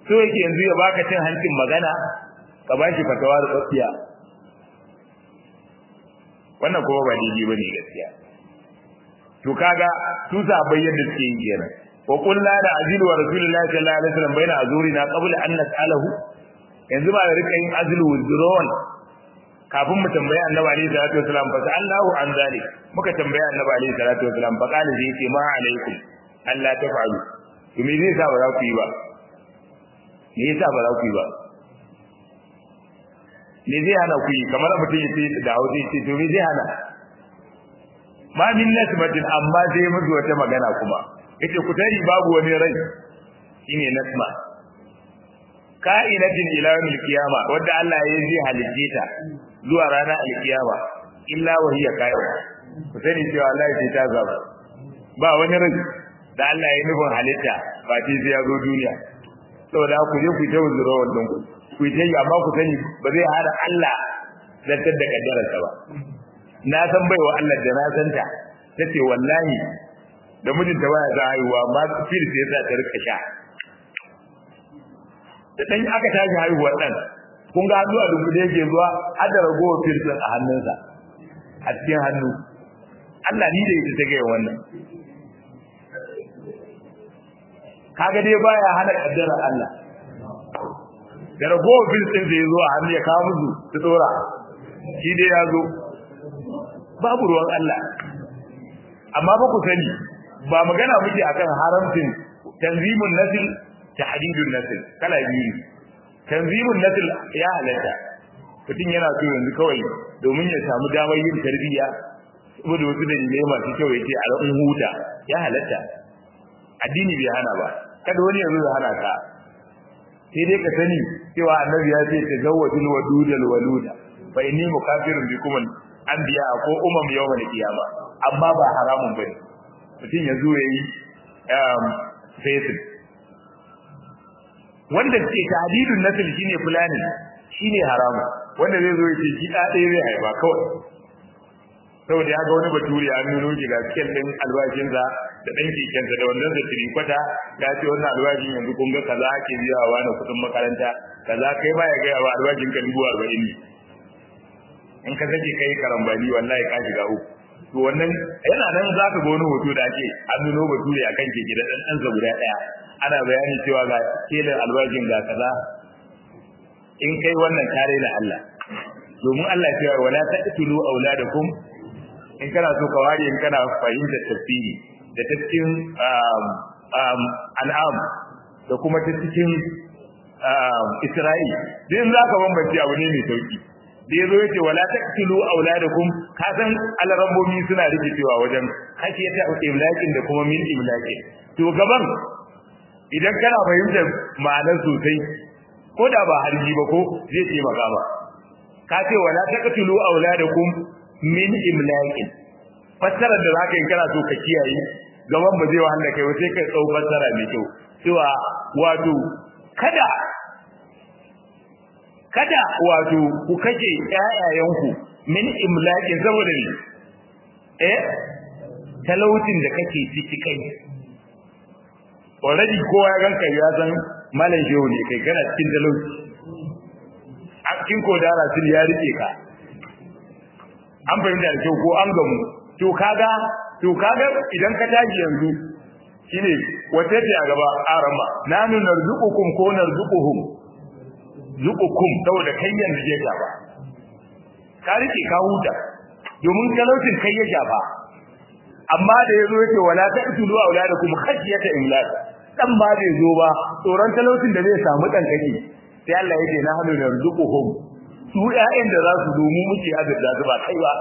so yake yanzu ya baka cin hancin magana ka bashi fatawa da tsafiya wannan kuma ba daidai bane gaskiya to kaga su sabai yadda suke yin kenan wa qulna da azilu wa rasulullahi sallallahu alaihi wasallam baina azurina qabla an nas'alahu yanzu ba da rika yin azlu withdrawal kafin mu tambaya annabi alaihi salatu wasallam fa sallahu an zalik muka tambaya annabi alaihi salatu wasallam fa qala zai ce ma alaikum Allah tafa'alu to me zai sa ba za ku yi ba me yasa ba za ku yi ba me zai hana ku yi kamar mutum ya ce da hausa ya ce to me zai hana ma min nasmatin amma sai mutu wata magana kuma yace ku tari babu wani rai shine nasma ka'inatin ila yawmil qiyama wanda Allah ya yi halitta ta zuwa ranar alkiyama illa wa hiya ka'ina ku sani cewa Allah ya ta zaba ba wani rai da Allah ya nufin halitta ba sai sai ya zo duniya saboda ku je ku ta wuzura wannan ku ku ta yi amma ku sani ba zai hada Allah zartar da kaddararsa ba na san baiwa Allah da na san ta tace wallahi da mijinta baya za haihuwa ma fil sai za ta rika sha da dan aka tashi haihuwar dan kun ga hannu a dunkule yake zuwa har da ragowar fil a hannunsa a cikin hannu Allah ni da ita ta ga wannan kaga dai baya hana kaddara Allah da ragowar fil din zai zo a hannu ya kawo musu su dora shi dai ya zo babu ruwan Allah amma ba ku sani ba magana muke akan haramcin tanzimun nasl tahdidun nasl kala biyu tanzimun nasl ya halatta mutum yana so yanzu kawai domin ya samu damar yin tarbiyya saboda wasu dalilai masu kyau ya ce a ran huta ya halatta addini bai hana ba kada wani yanzu ya hana ka sai dai ka sani cewa annabi ya ce tazawwajul wadudal waluda fa inni mukafirun bikum anbiya ko umam yawmal qiyama amma ba haramun bane mutum ya zo yayi um fasil wanda ke tahdidun nasl shine fulani shine haramu wanda zai zo yace shi da ɗaya zai haifa kawai saboda ya ga wani baturi an nuno shi ga cikin din albashinsa da dan kekensa da wannan da kwata ya ce wannan albashin yanzu kun ga kaza ake biyawa na kudin makaranta kaza kai ba ya ga yawa albashin ka dubu arba'in ne in ka sake kai karambani wallahi ka shiga uku to wannan yana nan za ka ga wani hoto da ake an nuno bature akan keke da dan ɗansa guda ɗaya ana bayani cewa ga kelin albashin ga kaza in kai wannan kare da Allah domin Allah cewa wala taqtulu auladakum in kana so ka ware in kana fahimtar tafsiri da ta cikin an'am da kuma ta cikin Isra'il din za ka bambance abu ne mai sauki da yazo yace wala taqtulu auladakum ka san alarambomi suna rikicewa wajen hakiyata imlakin da kuma min imlakin to gaban idan kana fahimtar ma'anar sosai ko da ba harji ba ko zai ce maka ba ka ce wala taqtulu auladakum min imlakin fassara da zaka yi kana so ka kiyaye gaban ba zai wahala kai sai kai tsau fassara mai kyau cewa wato kada kada wato ku kace ƴaƴayenku min imlakin saboda ne eh talautin da kake ciki kai already kowa ya ganka ya san malam shehu ne kai kana cikin talauci a cikin kodara sun ya rike ka an fahimta da kyau ko an gamu to kaga to kaga idan ka tashi yanzu shine wace ce a gaba arama nanu narzuqukum ko narzuquhum zuqukum saboda kai yanzu je gaba ka rike ka huta domin talaucin kai ya shafa amma da yazo yake wala taqtulu auladakum khashyata imlak dan ba bai zo ba tsoron talaucin da zai samu dan kake sai Allah yake na hanu narzuquhum su ƴaƴan da za su zo mu muke azurta su ba kai ba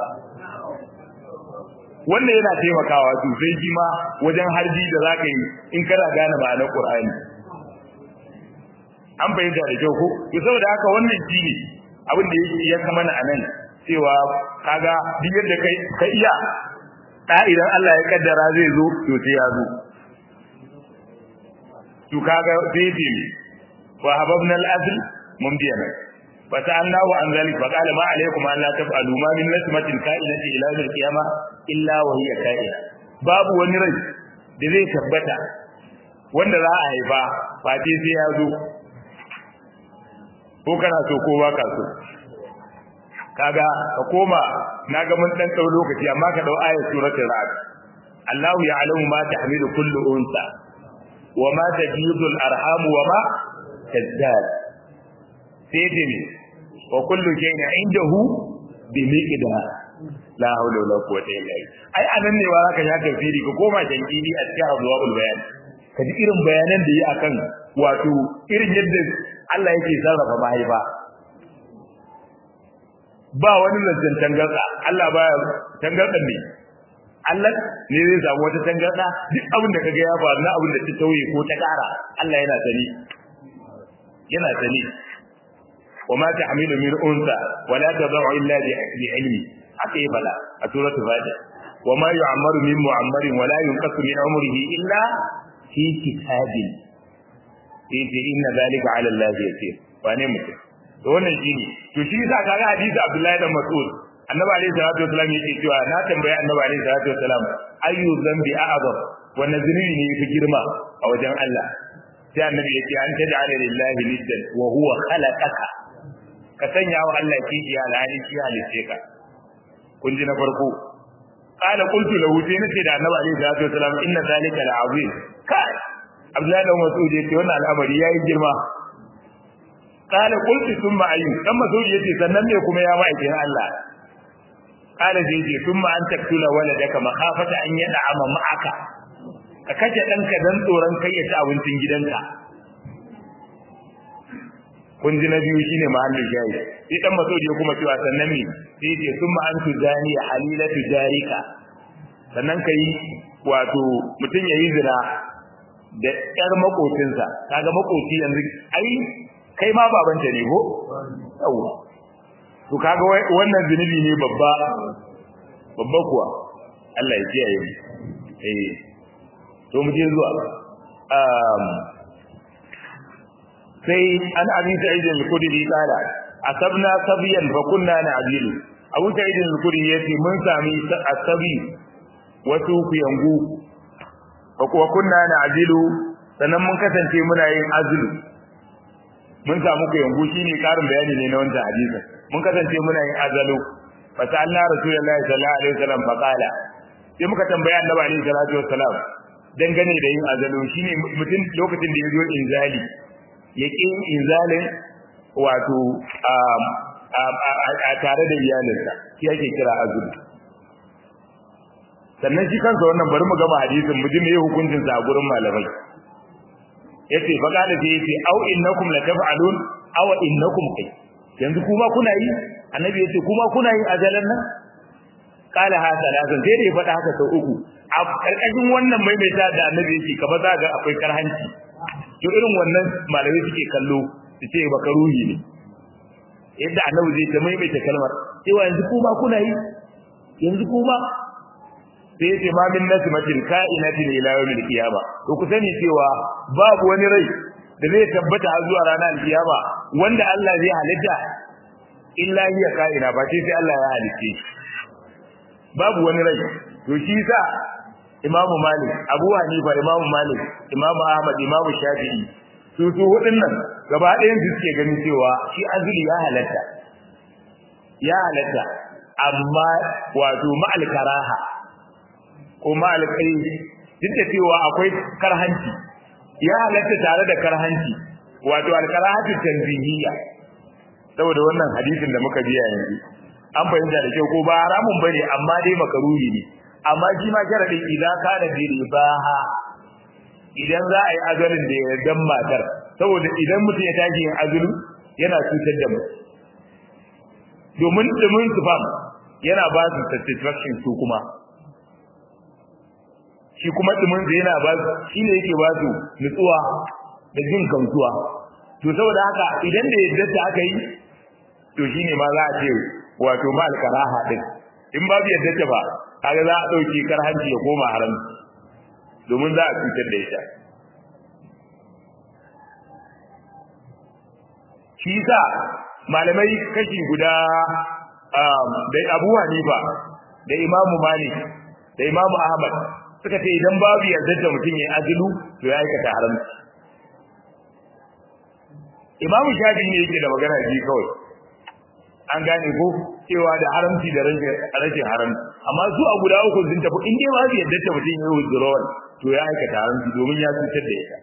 wannan yana taimakawa sosai shi ma wajen harbi da zaka yi in kana gane ma'anar Qur'ani an fahimta da kyau ko to saboda haka wannan shi ne abin da yake ya kama na anan cewa kaga duk yadda kai ka iya da idan Allah ya kaddara zai zo to sai ya zo to kaga sai ce wa hababna al-asl mun biya nan fa ta'alna wa an zalik fa qala ma alaykum an la taf'alu ma min nasmatin ka'inati ila yawm al-qiyamah illa wa hiya ka'ina babu wani rai da zai tabbata wanda za a haifa fati sai ya zo ko kana so ko ba ka so kaga ka koma na ga mun dan dau lokaci amma ka dau ayat suratul ra'd Allahu ya'lamu ma tahmilu kullu unsa wa ma tajidu al-arham wa ma tazdad sai dai wa kullu shay'in indahu bi miqdar la hawla wala quwwata illa billah ai anan ne wa zaka shaka firi ka koma jankidi a cikin abwaul bayan ka ji irin bayanan da yi akan wato irin yadda Allah yake sarrafa mahaifa ba wani zancen tangarda Allah baya tangarda ne Allah ne zai samu wata tangarda duk abin da kaga ya faru na abin da ta tauye ko ta kara Allah yana sani yana sani وما تحمل من أنثى ولا تضع إلا بعلمه haka yi fada a suratul fatiha wa ma yu'ammaru min mu'ammarin wa la yunqasu min umrihi illa fi kitabin yace inna zalika 'ala Allah yasir wane mutum to wannan shine to shi yasa kaga hadisi Abdullahi dan Mas'ud annabi alayhi salatu wasallam yake cewa na tambaye annabi alayhi salatu wasallam ayu dhanbi a'zam wannan zunubi ne yafi girma a wajen Allah sai annabi yake an taj'ala lillahi niddan wa huwa khalaqaka ka sanya wa Allah kishiya alhali shi halice ka kun ji na farko qala qultu lahu sai nace da annabi alaihi salatu wasalam inna zalika la'azim kai abdullahi da mas'ud yace wannan al'amari yayi girma qala qultu thumma ayyu dan mas'ud yace sannan me kuma ya ma'aikin Allah qala zai ce thumma an taktula waladaka makhafata an yad'ama ma'aka ka kace danka dan tsoron kai ya ci abincin gidanka kun ji na biyu shine mahallin shayi sai dan maso ya kuma cewa sannan ne sai ce summa antu zani halilatu jarika sannan kai wato mutum yayi zina da yar makocinsa kaga makoci yanzu ai kai ma babanta ne ko yawa to kaga wannan zunubi ne babba babba kuwa Allah ya kiyaye mu eh to mu je zuwa um sai an abi sa'id al-khudri kala asabna sabiyan fa kunna na'dilu abu sa'id al-khudri yace mun sami asabi wasu kuyangu fa kuwa kunna na'dilu sannan mun kasance muna yin azlu mun samu kuyangu shine karin bayani ne na wannan hadisin mun kasance muna yin azalu fa sa'alna rasulullahi sallallahu alaihi wasallam fa qala sai muka tambaya annabi alaihi salatu wassalam dangane da yin azalu shine mutum lokacin da ya zo inzali yake inzalin wato a tare da iyalinsa shi ake kira azumi sannan shi kansa wannan bari mu gama hadisin mu ji me hukuncin sa a gurin malamai yace fa kada sai yace au innakum la taf'alun aw innakum kai yanzu kuma kuna yi annabi yace kuma kuna yin ajalan nan kala ha salasan sai da ya faɗa haka sau uku a karkashin wannan maimaita da annabi yake kaba za ga akwai karhanci to irin wannan malamai suke kallo su ce baka ruhi ne yadda annabi zai ta maimaita kalmar cewa yanzu kuma kuna yi yanzu kuma sai yace ma min nasmatin ka'inatin ila yawmil qiyama to ku sani cewa babu wani rai da zai tabbata har zuwa ranar alkiyama wanda Allah zai halitta illa hiya ka'ina ba sai Allah ya halitte babu wani rai to shi sa Imamu Malik, Abu Hanifa, Imamu Malik, Imamu Ahmad, Imamu Shafi'i, su su waɗannan gaba ɗayan su suke ganin cewa shi azuli ya halatta. Ya halatta, amma wato ma'al karaha ko ma'al kai duk da cewa akwai karhanci. Ya halatta tare da karhanci, wato alkarahatu tanzihiyya. Saboda wannan hadisin da muka biya yanzu. An fahimta da kyau ko ba haramun bane amma dai makaruhi ne. amma shi ma sharadin idan ka da ribaha idan za a yi azalin da ya dan matar saboda idan mutum ya tashi yin azulu yana cutar da mu domin dumin su fam yana ba su satisfaction su kuma shi kuma dumin su yana ba su shi ne yake ba su nutsuwa da jin gamsuwa to saboda haka idan da yadda ta aka yi to shine ma za a ce wato ma alkaraha din in babu yadda ta ba kaga za a dauke karhanci ya koma haram domin za a cutar da ita shi sa malamai kashi guda da Abu Hanifa da Imam Malik da Imam Ahmad suka ce idan babu yarda da mutum ya azilu to ya aikata haramci imamu shafi ne yake da magana ji kawai an gane ko cewa da haramci da rashin haramci amma su a guda uku sun tafi in dai ba su yadda ta mutum ya withdrawal to ya aikata haramci domin ya cutar da ita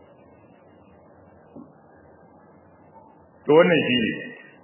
to wannan shi ne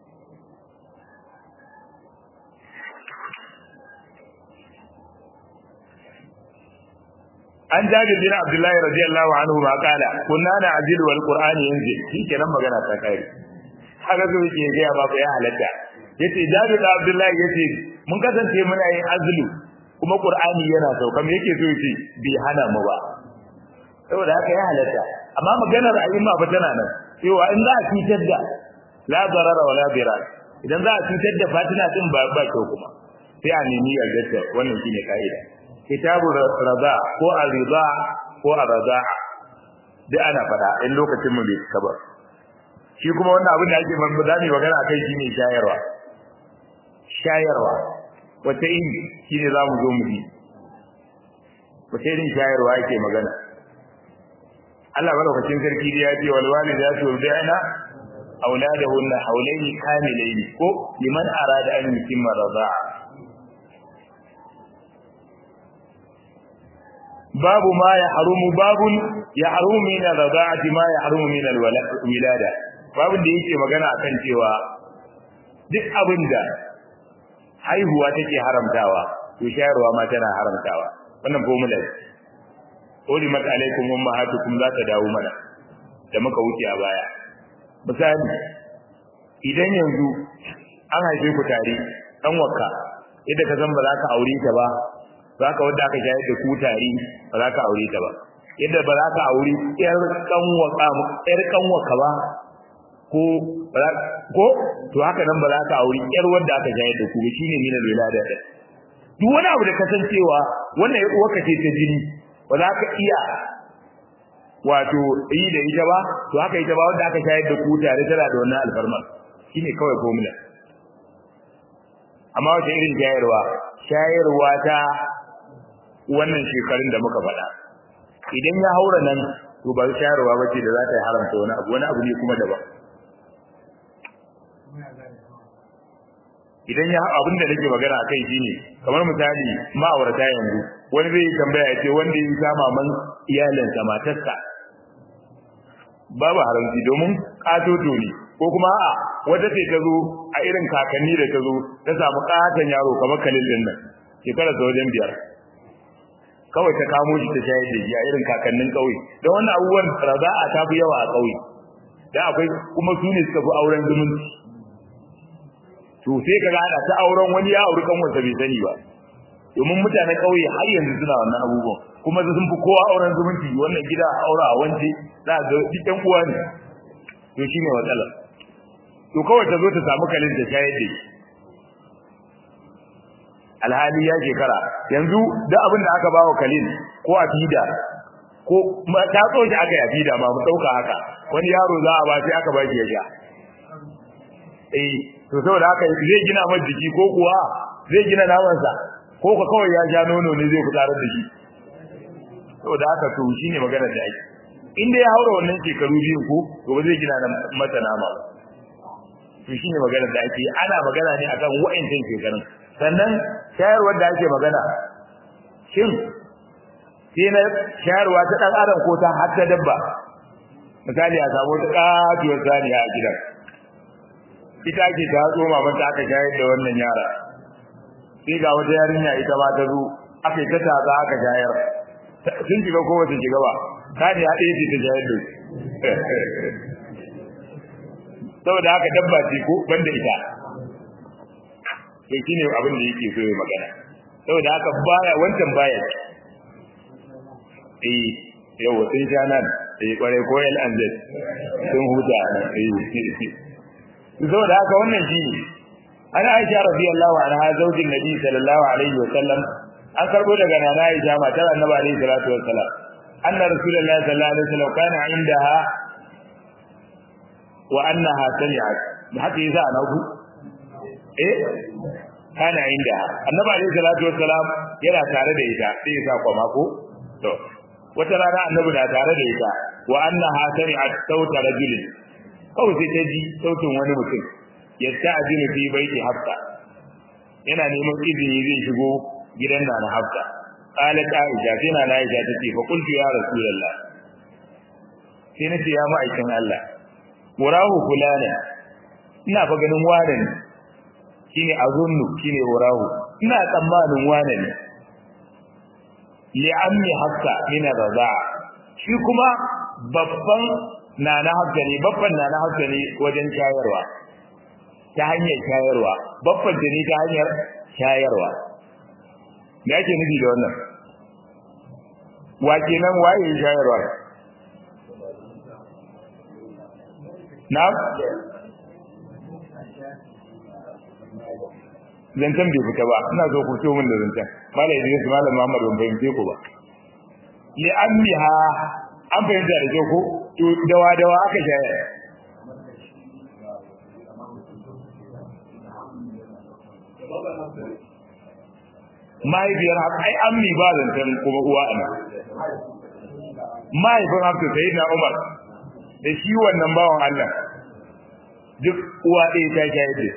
an jabir bin abdullahi radiyallahu anhu ma kala kunna na ajil wal qur'an yanzil shikenan magana ta kai haka zo yake ga ba ya halatta yace jabir bin abdullahi yace mun kasance muna yin azlu kuma qur'ani yana sauka me yake so yace bi hana mu ba saboda haka ya halatta amma maganar ayyuma ba tana nan cewa in za a cutar da la darara wala dirar idan za a cutar da fatina din ba ba kyau kuma sai a nemi yarda wannan shine kaida kitabu rada ko arida ko arada da ana fada in lokacin mu bai cika ba shi kuma wannan abin da ake man da magana akai shine shayarwa shayarwa wata in shine zamu zo mu bi wata irin shayarwa ake magana Allah malaukakin sarki da ya ce wal walidatu yurdina auladahunna hawlaini kamilaini ko liman arada an yutimma rada'a babu ma ya harumu babun ya harumu min rada'ati ma ya harumu min alwilada babun da yake magana akan cewa duk abinda haihuwa take haramtawa to shayarwa ma tana haramtawa wannan formula ulimat alaikum ummahatukum za ta dawo mana da muka wuce a baya misali idan yanzu an haife ku tare dan wakka yadda ka san ba za ka aure ta ba za ka wanda aka shayar da ku tare ba za ka aure ta ba yadda ba za ka aure yar kanwaka yar kanwaka ba ko ko to haka nan ba za ka aure yar wanda aka shayar da ku ba shine min al-wilada da duk wani abu da kasancewa wannan ya uwarka ce ta jini ba za ka iya wato yi da ita ba to haka ita ba wanda aka shayar da ku tare tana da wannan alfarma shine kawai formula amma wata irin shayarwa shayarwa ta wannan shekarun da muka faɗa idan ya haura nan to ba shayarwa bace da za ta yi haramta wani abu wani abu ne kuma daban idan ya abin da nake magana akai shine kamar misali ma'aurata yanzu wani zai tambaya ya ce wanda ya kama man iyalinsa matarsa babu haramci domin katoto ne ko kuma a'a wata ce ta zo a irin kakanni da ta zo ta samu katon yaro kamar kalil din nan shekara ta wajen biyar kawai ta kamo shi ta shayar da shi a irin kakannin ƙauye don wannan abubuwan raza'a ta fi yawa a ƙauye dan akwai kuma su ne suka fi auren zumunci to sai ka gada ta auren wani ya auri kanwarsa bai sani ba domin mutanen ƙauye har yanzu suna wannan abubuwan kuma sun fi kowa auren zumunci wannan gida aura a wance za ga duk ɗan uwa ne to shine matsalar to kawai ta zo ta samu kalin ta shayar da shi alhali ya shekara yanzu da abin da aka bawa kalin ko a fida ko ta so shi aka yi a fida ma mu ɗauka haka wani yaro za a ba sai aka ba shi ya sha eh to saboda haka zai gina masa jiki ko kuwa zai gina namansa ko ka kawai ya sha nono ne zai fitarar da shi saboda haka to shine magana da ake in dai ya haura wannan shekaru biyu ko to ba zai gina masa nama ba to shine magana da ake ana magana ne akan wa'ancin shekarun sannan shayarwar da ake magana shin sai na shayarwa ta dan adam ko ta har ta dabba misali a samu ta katuwar saniya a gidan ita ake ta tsoma mata aka shayar da wannan yara sai ga wata yarinya ita ma ta zo aka yi ta taza aka shayar sun shiga ko wata shiga ba saniya ɗaya ce ta shayar da saboda haka dabba ce ko banda ita to shine abin da yake so ya magana saboda haka baya wancan baya eh yau sun sha nan eh kware ko el anzet sun huta eh saboda haka wannan shi ana Aisha radiyallahu anha zaujin Nabi sallallahu alaihi wa sallam an karbo daga nana Aisha matar Annabi alaihi salatu wa sallam anna rasulullahi sallallahu alaihi wa sallam kana indaha wa annaha sami'at da haka yasa ana ku eh kana indaha Annabi alaihi salatu wa sallam yana tare da ita sai ya sa kwama ko to wata rana Annabi na tare da ita wa annaha sami'at sauta rajulin kawai sai ta ji sautin wani mutum ya ta'zinu fi baiti hafsa yana neman izini zai shigo gidan na hafsa qalat aisha sai na aisha tace fa qultu ya rasulullah sai nace ya ma'aikin Allah murahu fulana ina fa ganin wane ne shine azunnu shine murahu ina tsammanin wane ne li ammi hafsa min radaa shi kuma babban nana hafsa ne babban nana hafsa ne wajen shayarwa ta hanyar shayarwa babban ta ne ta hanyar shayarwa me ake nufi da wannan wa kenan waye shayarwa na zancen bai fita ba ina so ku min da zancen malam Idris malam Muhammad ban fahimce ku ba li ammiha an fahimta da ko to dawa dawa aka shayar mahaifiyar ai ammi ba zancen kuma uwa ana mahaifin hafsa sai na umar da shi wannan bawan Allah duk uwa ɗaya ta shayar da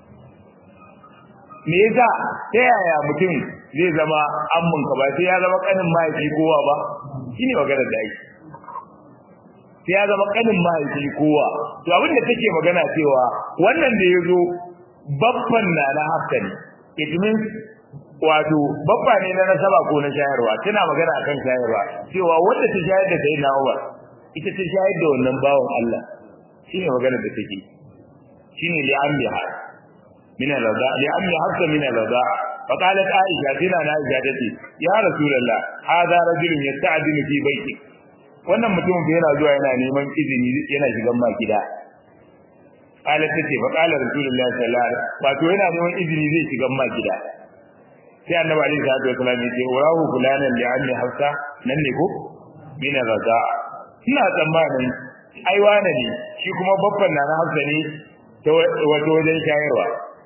me yasa ta yaya mutum zai zama ammin ka ba sai ya zama kanin mahaifi kowa ba shine maganar da ake sai ya zama kanin mahaifi kowa to abin da take magana cewa wannan da yazo babban na na hafsa ne it means wato babba ne na nasaba ko na shayarwa tana magana akan shayarwa cewa wanda ta shayar da sai na Umar ita ta shayar da wannan bawon Allah shine magana da take shine li ambiha min al-rada li ammi hafsa min al-rada فقالت عائشة تنا عائشة تتي يا رسول الله هذا رجل يستعدل في بيتك wannan mutumin fa yana zuwa yana neman izini yana shigan ma gida qala tace fa qala rasulullahi sallallahu alaihi wasallam wato yana neman izini zai shigan ma gida sai annabi alaihi salatu wasallam ya ce urahu fulanan li anni hafsa nan ne ko min raza ina tsammanin ai wane ne shi kuma babban na hafsa ne ta wato wajen shayarwa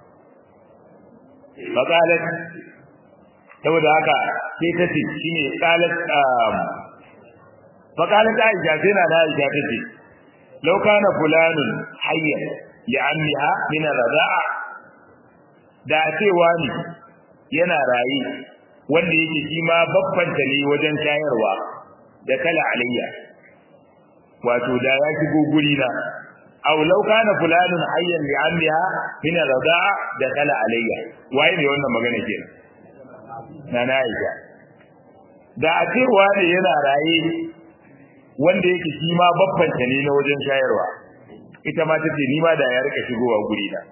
fa qalat saboda haka sai ta ce shine qalat fa qalat aisha sai na da aisha ta ce law kana fulanun hayyan li ammiha min raza'a da cewa ne yana rayi wanda yake shi ma babbanta ne wajen shayarwa da kala alayya wato da ya shigo guri na aw law kana fulanun hayyan li amliha min radaa da kala alayya waye ne wannan magana kenan na na aisha da a cewa ne yana raye wanda yake shi ma babbanta ne na wajen shayarwa ita ma tace ni ma da ya rika shigowa guri na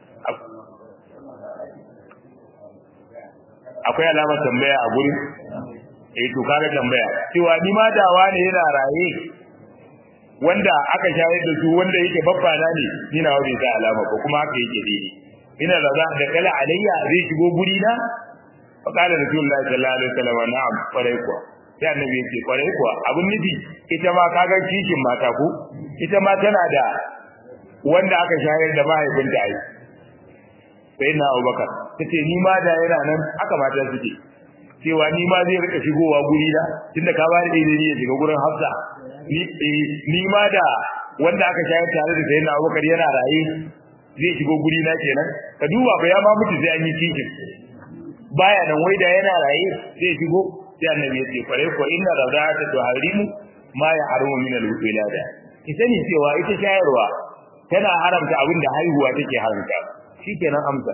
akwai alamar tambaya a gurin eh to kaga tambaya cewa ni ma dawa ne yana raye wanda aka shayar da su wanda yake babba na ne ni na wani ta alama ko kuma haka yake daidai ina da za da kala alayya zai shigo guri na fa qala rasulullahi sallallahu alaihi wasallam na'am kwarai kuwa sai annabi yake kwarai kuwa abun nufi ita ma kaga kishin mata ko ita ma tana da wanda aka shayar da mahaifinta ai sai na Abubakar tace ni ma da yana nan aka mata suke cewa ni ma zai rika shigowa guri da tunda ka bani ilimi ya shiga gurin Hafsa ni ni ma da wanda aka shayar tare da sayyidina Abubakar yana raye zai shigo guri na kenan ka duba ba ya ma mutu sai an yi cikin baya nan wai da yana raye zai shigo sai annabi ya ce kware ko inna radata tuharimu ma ya haramu min al-wilada ki sani cewa ita shayarwa tana haramta abin da haihuwa take haramta shikenan amsa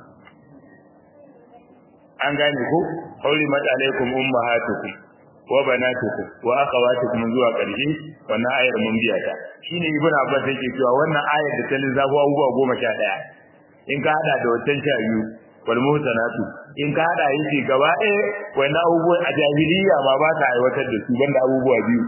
an gane ko hurimat alaikum ummahatukum wa banatukum wa akhawatukum zuwa ƙarshe wannan ayar mun biya ta shine ibn abbas yake cewa wannan ayar da ta lissafo abubuwa goma sha ɗaya in ka hada da wancan sha biyu wal muhsanatu in ka hada yake gaba ɗaya wannan abubuwan a jahiliya ma ba ta aiwatar da su banda abubuwa biyu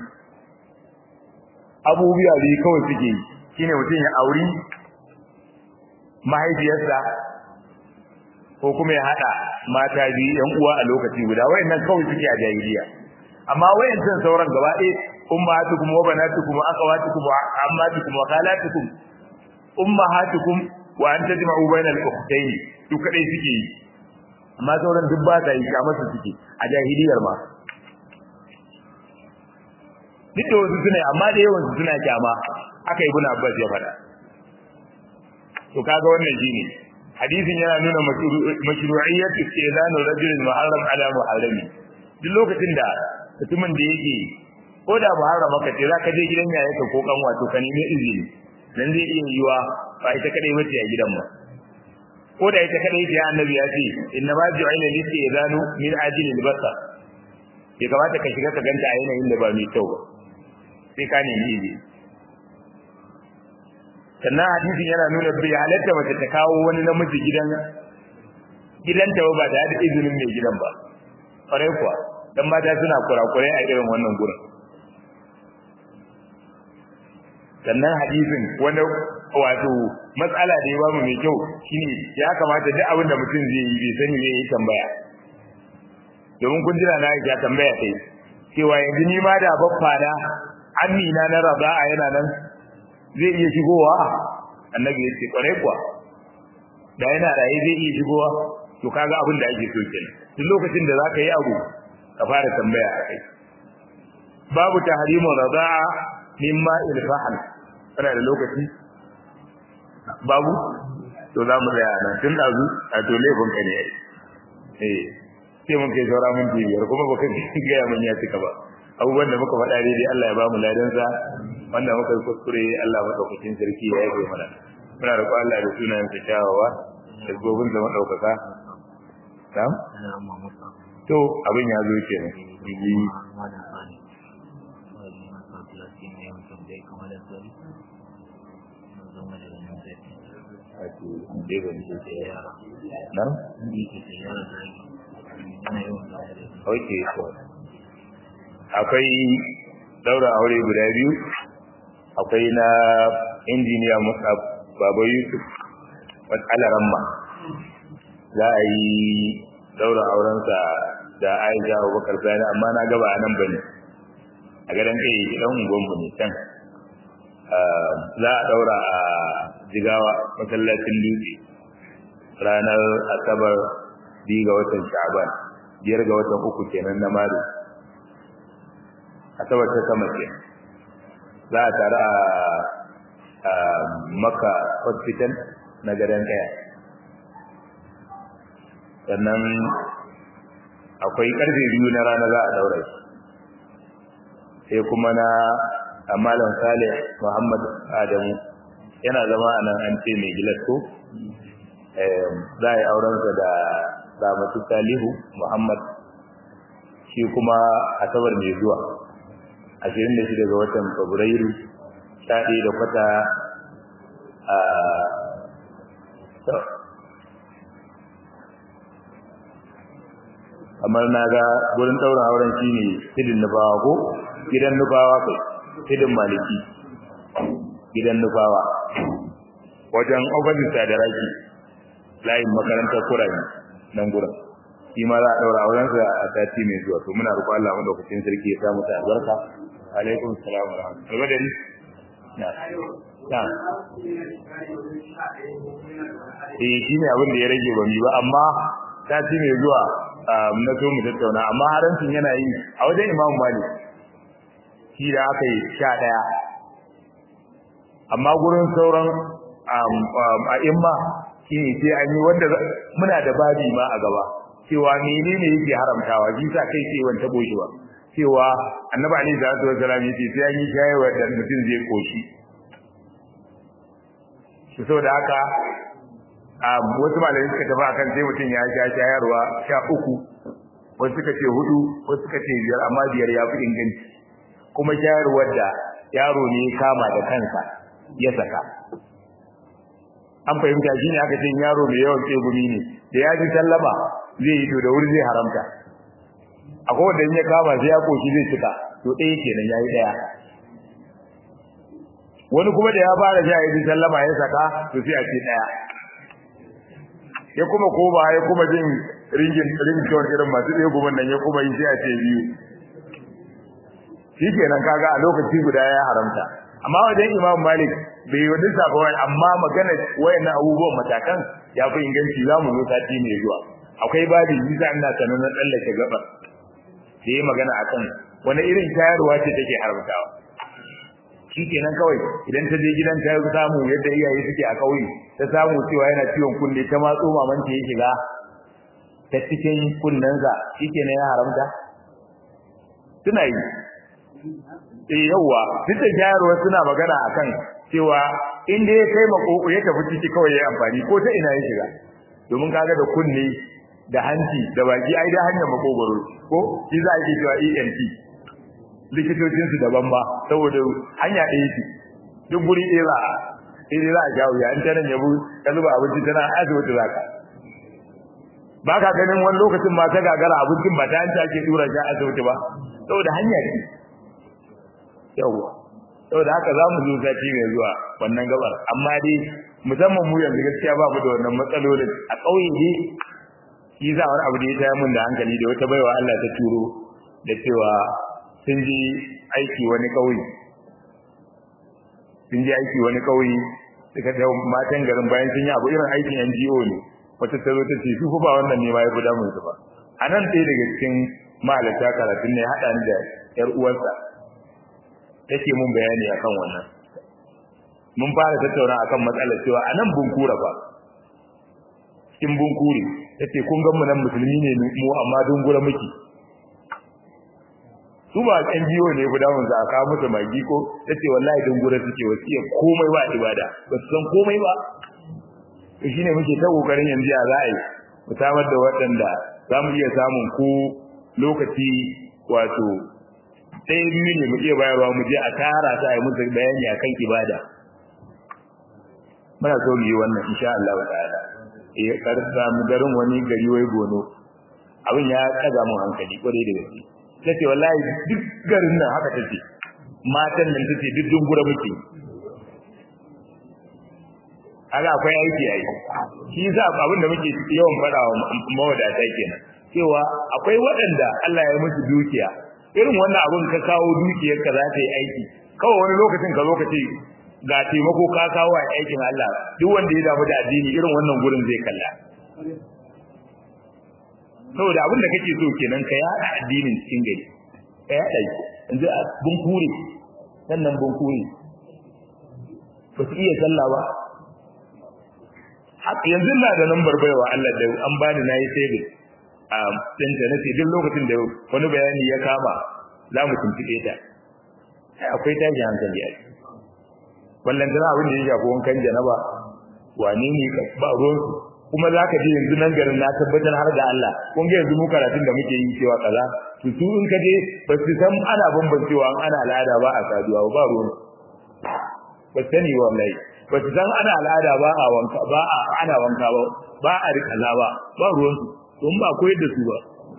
abubuwa biyu kawai suke yi shine mutum ya auri mahaifiyarsa ko kuma ya hada mata biyu yan uwa a lokaci guda wayannan kawai suke a jahiliya amma wayancan sauran gaba ɗaya ummahatukum wa banatukum wa akhawatukum wa ammatukum wa khalatukum ummahatukum wa an tajma'u bainal ukhtayn su kadai suke yi amma sauran duk ba ta yi kamar su suke a jahiliyar ma duk da wasu suna amma da yawan su suna kyama haka ibn abbas ya faɗa to kaga wannan shine hadisin yana nuna mashru'iyyat istizanu rajulin muharram ala muharrami duk lokacin da mutumin da yake ko da muharrama ka ce zaka je gidan yayanka ko kan wato ka nemi izini dan zai iya yiwa ba ita kadai bace a gidan ba ko da ita kadai ce annabi ya ce inna ma ju'ila listizanu min ajli al-basar ya kamata ka shiga ka ganta a yanayin da ba mai kyau ba sai ka nemi izini sannan hadisin yana nuna bai halatta mace ta kawo wani namiji gidan gidanta ba da da izinin mai gidan ba kwarai kuwa dan mata suna kurakurai a irin wannan gurin sannan hadisin wani wato matsala da ya ba mu mai kyau shine ya kamata duk abin da mutum zai yi bai sani zai yi tambaya domin kun jira na ya tambaya kai cewa yanzu ni ma da baffa na amina na raba'a yana nan zai iya shigowa annabi ya ce kwarai kuwa da yana raye zai iya shigowa to kaga abin da ake so kenan duk lokacin da zaka yi abu ka fara tambaya a kai babu tahrimu radaa mimma ilfahan kana da lokaci babu to za mu tsaya nan tun dazu a to laifin ka ne eh sai mun kai saura mun biyar kuma baka gaya mun ya cika ba abubuwan da muka faɗa dai Allah ya ba mu ladansa wanda muka yi kuskure Allah madaukakin sarki ya yi mana muna roƙo Allah da sunayen sa kyawawa da gobin da madaukaka tam to abin ya zo kenan yi nan? Ok, so. Akwai daura aure guda biyu akwai na injiniya Musa Baba Yusuf Alaramma za a yi daura aurensa da Aisha Abubakar Sani amma na gaba a nan bane a gadan kai dan ungonmu ne can za a daura a jigawa masallacin dutse ranar asabar biyu ga watan sha'ban biyar ga watan uku kenan na maris asabar ta sama ke za a tare a maka hospital na gadon kaya sannan akwai karfe biyu na rana za a daura shi sai kuma na amalan salih muhammad adamu yana zama a nan an ce mai gilasko za a yi aurensa da ramatu salihu muhammad shi kuma asabar mai zuwa ashirin da shida ga watan fabrairu sha ɗaya da kwata a kamar na ga gurin ɗaurin auren shi ne hidin nufawa ko gidan nufawa kai hidin maliki gidan nufawa wajen ofisista da raki layin makarantar kurami nan gurin shi ma za a ɗaura aurensa a sati mai zuwa to muna roƙon Allah madaukakin sarki ya sa masa albarka alaikum salam wa rahmatullahi wa barakatuh na na eh shine abin da ya rage ba mi ba amma sati mai zuwa na so mu tattauna amma harancin yana yi a wajen Imam Malik shi da aka yi sha ɗaya amma gurin sauran a imma shi ne sai an yi wanda muna da babi ma a gaba cewa menene yake haramtawa shi sa kai ce wanta boshewa cewa annabi alaihi salatu wasallam yace sai an yi shayarwa da mutum zai koshi to saboda haka a wasu malamai suka tafi akan sai mutum ya sha shayarwa sha uku wasu suka ce hudu wasu suka ce biyar amma biyar ya fi inganci kuma shayarwar da yaro ne ya kama da kansa ya saka an fahimta shi ne aka ce yaro mai yawan tsegumi ne da ya ji sallama zai yi to da wuri zai haramta akwai wanda in ya kama sai ya koshi zai cika to ɗaya kenan ya yi ɗaya wani kuma da ya fara sha ya ji sallama ya saka to sai a ce ɗaya ya kuma koma ya kuma jin ringin ringtone irin masu ɗaya gumin nan ya kuma yi sai a ce biyu shi kenan kaga a lokaci guda ya haramta amma wajen imam malik bai yi wadin safa wani amma magana wayannan abubuwan matakan ya fi inganci za mu zo sati mai zuwa akwai babi yi za ina sanar na tsallake gabar da yi magana a kan wani irin shayarwa ce take haramtawa kenan kawai idan ta je gidan ta samu yadda iyaye suke a kauye ta samu cewa yana ciwon kunne ta matso maman ta ya shiga ta cikin kunnensa shikenan ya haramta suna yi eh yawa duk da jayarwa suna magana akan cewa in dai ya kai makoko ya tafi ciki kawai ya amfani ko ta ina ya shiga domin kaga da kunne da hanci da baki ai da hanyar makogoro ko shi za a yi cewa ENT likitocin su daban ba saboda hanya ɗaya ce duk guri ɗaya za a sai za a jawo ya in ta nan yabo ka zuba abinci tana asibiti za ka ba ka ganin wani lokacin ma ta gagara abincin ba ta hanci ake tura shi asibiti ba saboda hanya ce yawwa saboda haka za mu zo sati mai zuwa wannan gabar amma dai musamman mu yanzu gaskiya ba mu da wannan matsalolin a ƙauye ne shi za wani abu da ya taya mun da hankali da wata baiwa Allah ta turo da cewa sun je aiki wani ƙauye sun je aiki wani ƙauye suka ta matan garin bayan sun yi abu irin aikin NGO ne wata ta zo ta ce su ba wannan ne ma ya fi damun su ba a nan ɗaya daga cikin mahalarta karatun ne haɗa ni da ‘yar uwarsa take mun bayani akan wannan mun fara tattauna akan matsalar cewa a nan bunkura ba cikin bunkuri tace kun ga mu nan musulmi ne mu amma dungura muke su ba kan jiyo ne guda mun za ka musu magi ko tace wallahi dungura suke wasiya komai ba ibada ba su san komai ba to shine muke ta kokarin yanzu ya za a yi mu samar da waɗanda za mu iya samun ko lokaci wato sai biyu ne mu iya bayarwa mu je a tara ta yi musu bayani akan ibada muna so mu yi wannan insha Allah ta'ala eh karsa mu garin wani gari wai gono abin ya kaga mun hankali kwarai da gaske tace wallahi duk garin nan haka tace matan nan tace duk dungura muke kaga akwai aiki yayi shi yasa abin da muke yawan fada wa mawadata kenan cewa akwai waɗanda Allah ya musu dukiya irin wannan abun ka kawo dukiyar ka za ta yi aiki kawai wani lokacin ka lokaci ga taimako ka kawo a aikin Allah duk wanda ya damu da addini irin wannan gurin zai kalla saboda abin da kake so kenan ka yada addinin cikin gari ka yada shi yanzu bun kure sannan bun kure ba su iya sallah ba haka yanzu na da nan barbaiwa Allah da an bani nayi saving a ɗinta na ce duk lokacin da wani bayani ya kama za mu tuntuɓe ta akwai tashi hankali a wallan tana abin da ya shafi wankan janaba wane ne ba ruwansu kuma za ka je yanzu nan garin na tabbatar har da Allah kun ga yanzu mu karatun da muke yi cewa kaza to su in ka je ba su san ana bambancewa an ana al'ada ba a saduwa ba ruwan ba sani wallahi ba su san ana al'ada ba a wanka ba a ana wanka ba ba a rikala ba ba ruwan su don ba koyar da su ba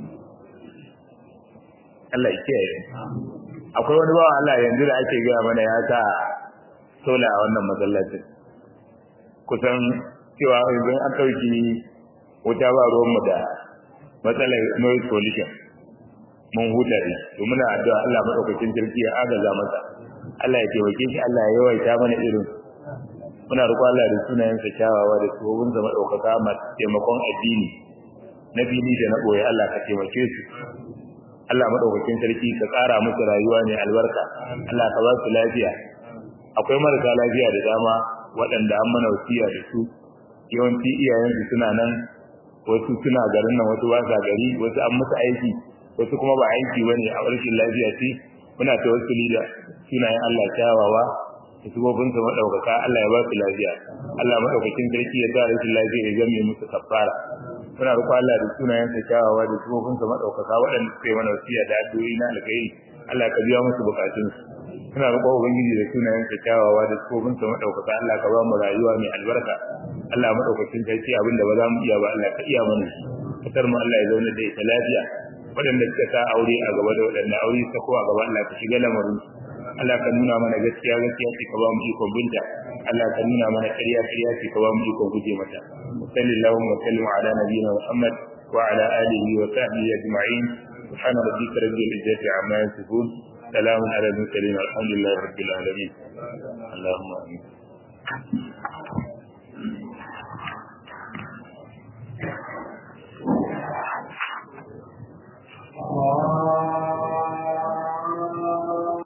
Allah ya kiyaye akwai wani bawan Allah yanzu da ake gaya mana ya sa sola a wannan masallacin kusan cewa yanzu an ɗauki wuta ba ruwanmu da matsalar noise pollution mun huta ne to muna addu'a Allah madaukakin sarki ya agaza masa Allah ya taimake shi Allah ya yawaita mana irin muna roƙon Allah da sunayensa kyawawa da tsohonsa madaukaka masu taimakon addini na fili da na ɓoye Allah ka taimake su Allah madaukakin sarki ka ƙara musu rayuwa ne albarka Allah ka ba su lafiya akwai marasa lafiya da dama waɗanda an mana wasiya da su yawanci iyayensu suna nan wasu suna garin nan wasu ba sa gari wasu an musu aiki wasu kuma ba aiki bane a rashin lafiya ce muna tawassuli da sunayen Allah kyawawa da subobinsa madaukaka Allah ya ba su lafiya Allah madaukakin sarki ya sa rashin lafiya ya zame musu kafara muna roƙon Allah da sunayensa kyawawa da subobinsa madaukaka waɗanda suka yi mana wasiya da addu'o'i na alkhairi Allah ka biya musu bukatunsu muna roƙon ubangiji da sunayensa kyawawa da subobinsa madaukaka Allah ka ba mu rayuwa mai albarka Allah madaukakin sarki abinda ba za mu iya ba Allah ka iya mana fitar mu Allah ya zauna da ita lafiya waɗanda suka sa aure a gaba da waɗanda aure suka ko a gaba Allah ka shiga lamarin Allah ka nuna mana gaskiya gaskiya ce ka ba mu ikon binta Allah ka nuna mana ƙarya ƙarya ce ka ba mu ikon guje mata sallallahu wa sallam ala nabiyina Muhammad wa ala alihi wa sahbihi ajma'in سبحان ربك رب العزة عما يصفون سلام على المرسلين الحمد لله رب العالمين اللهم امين Allah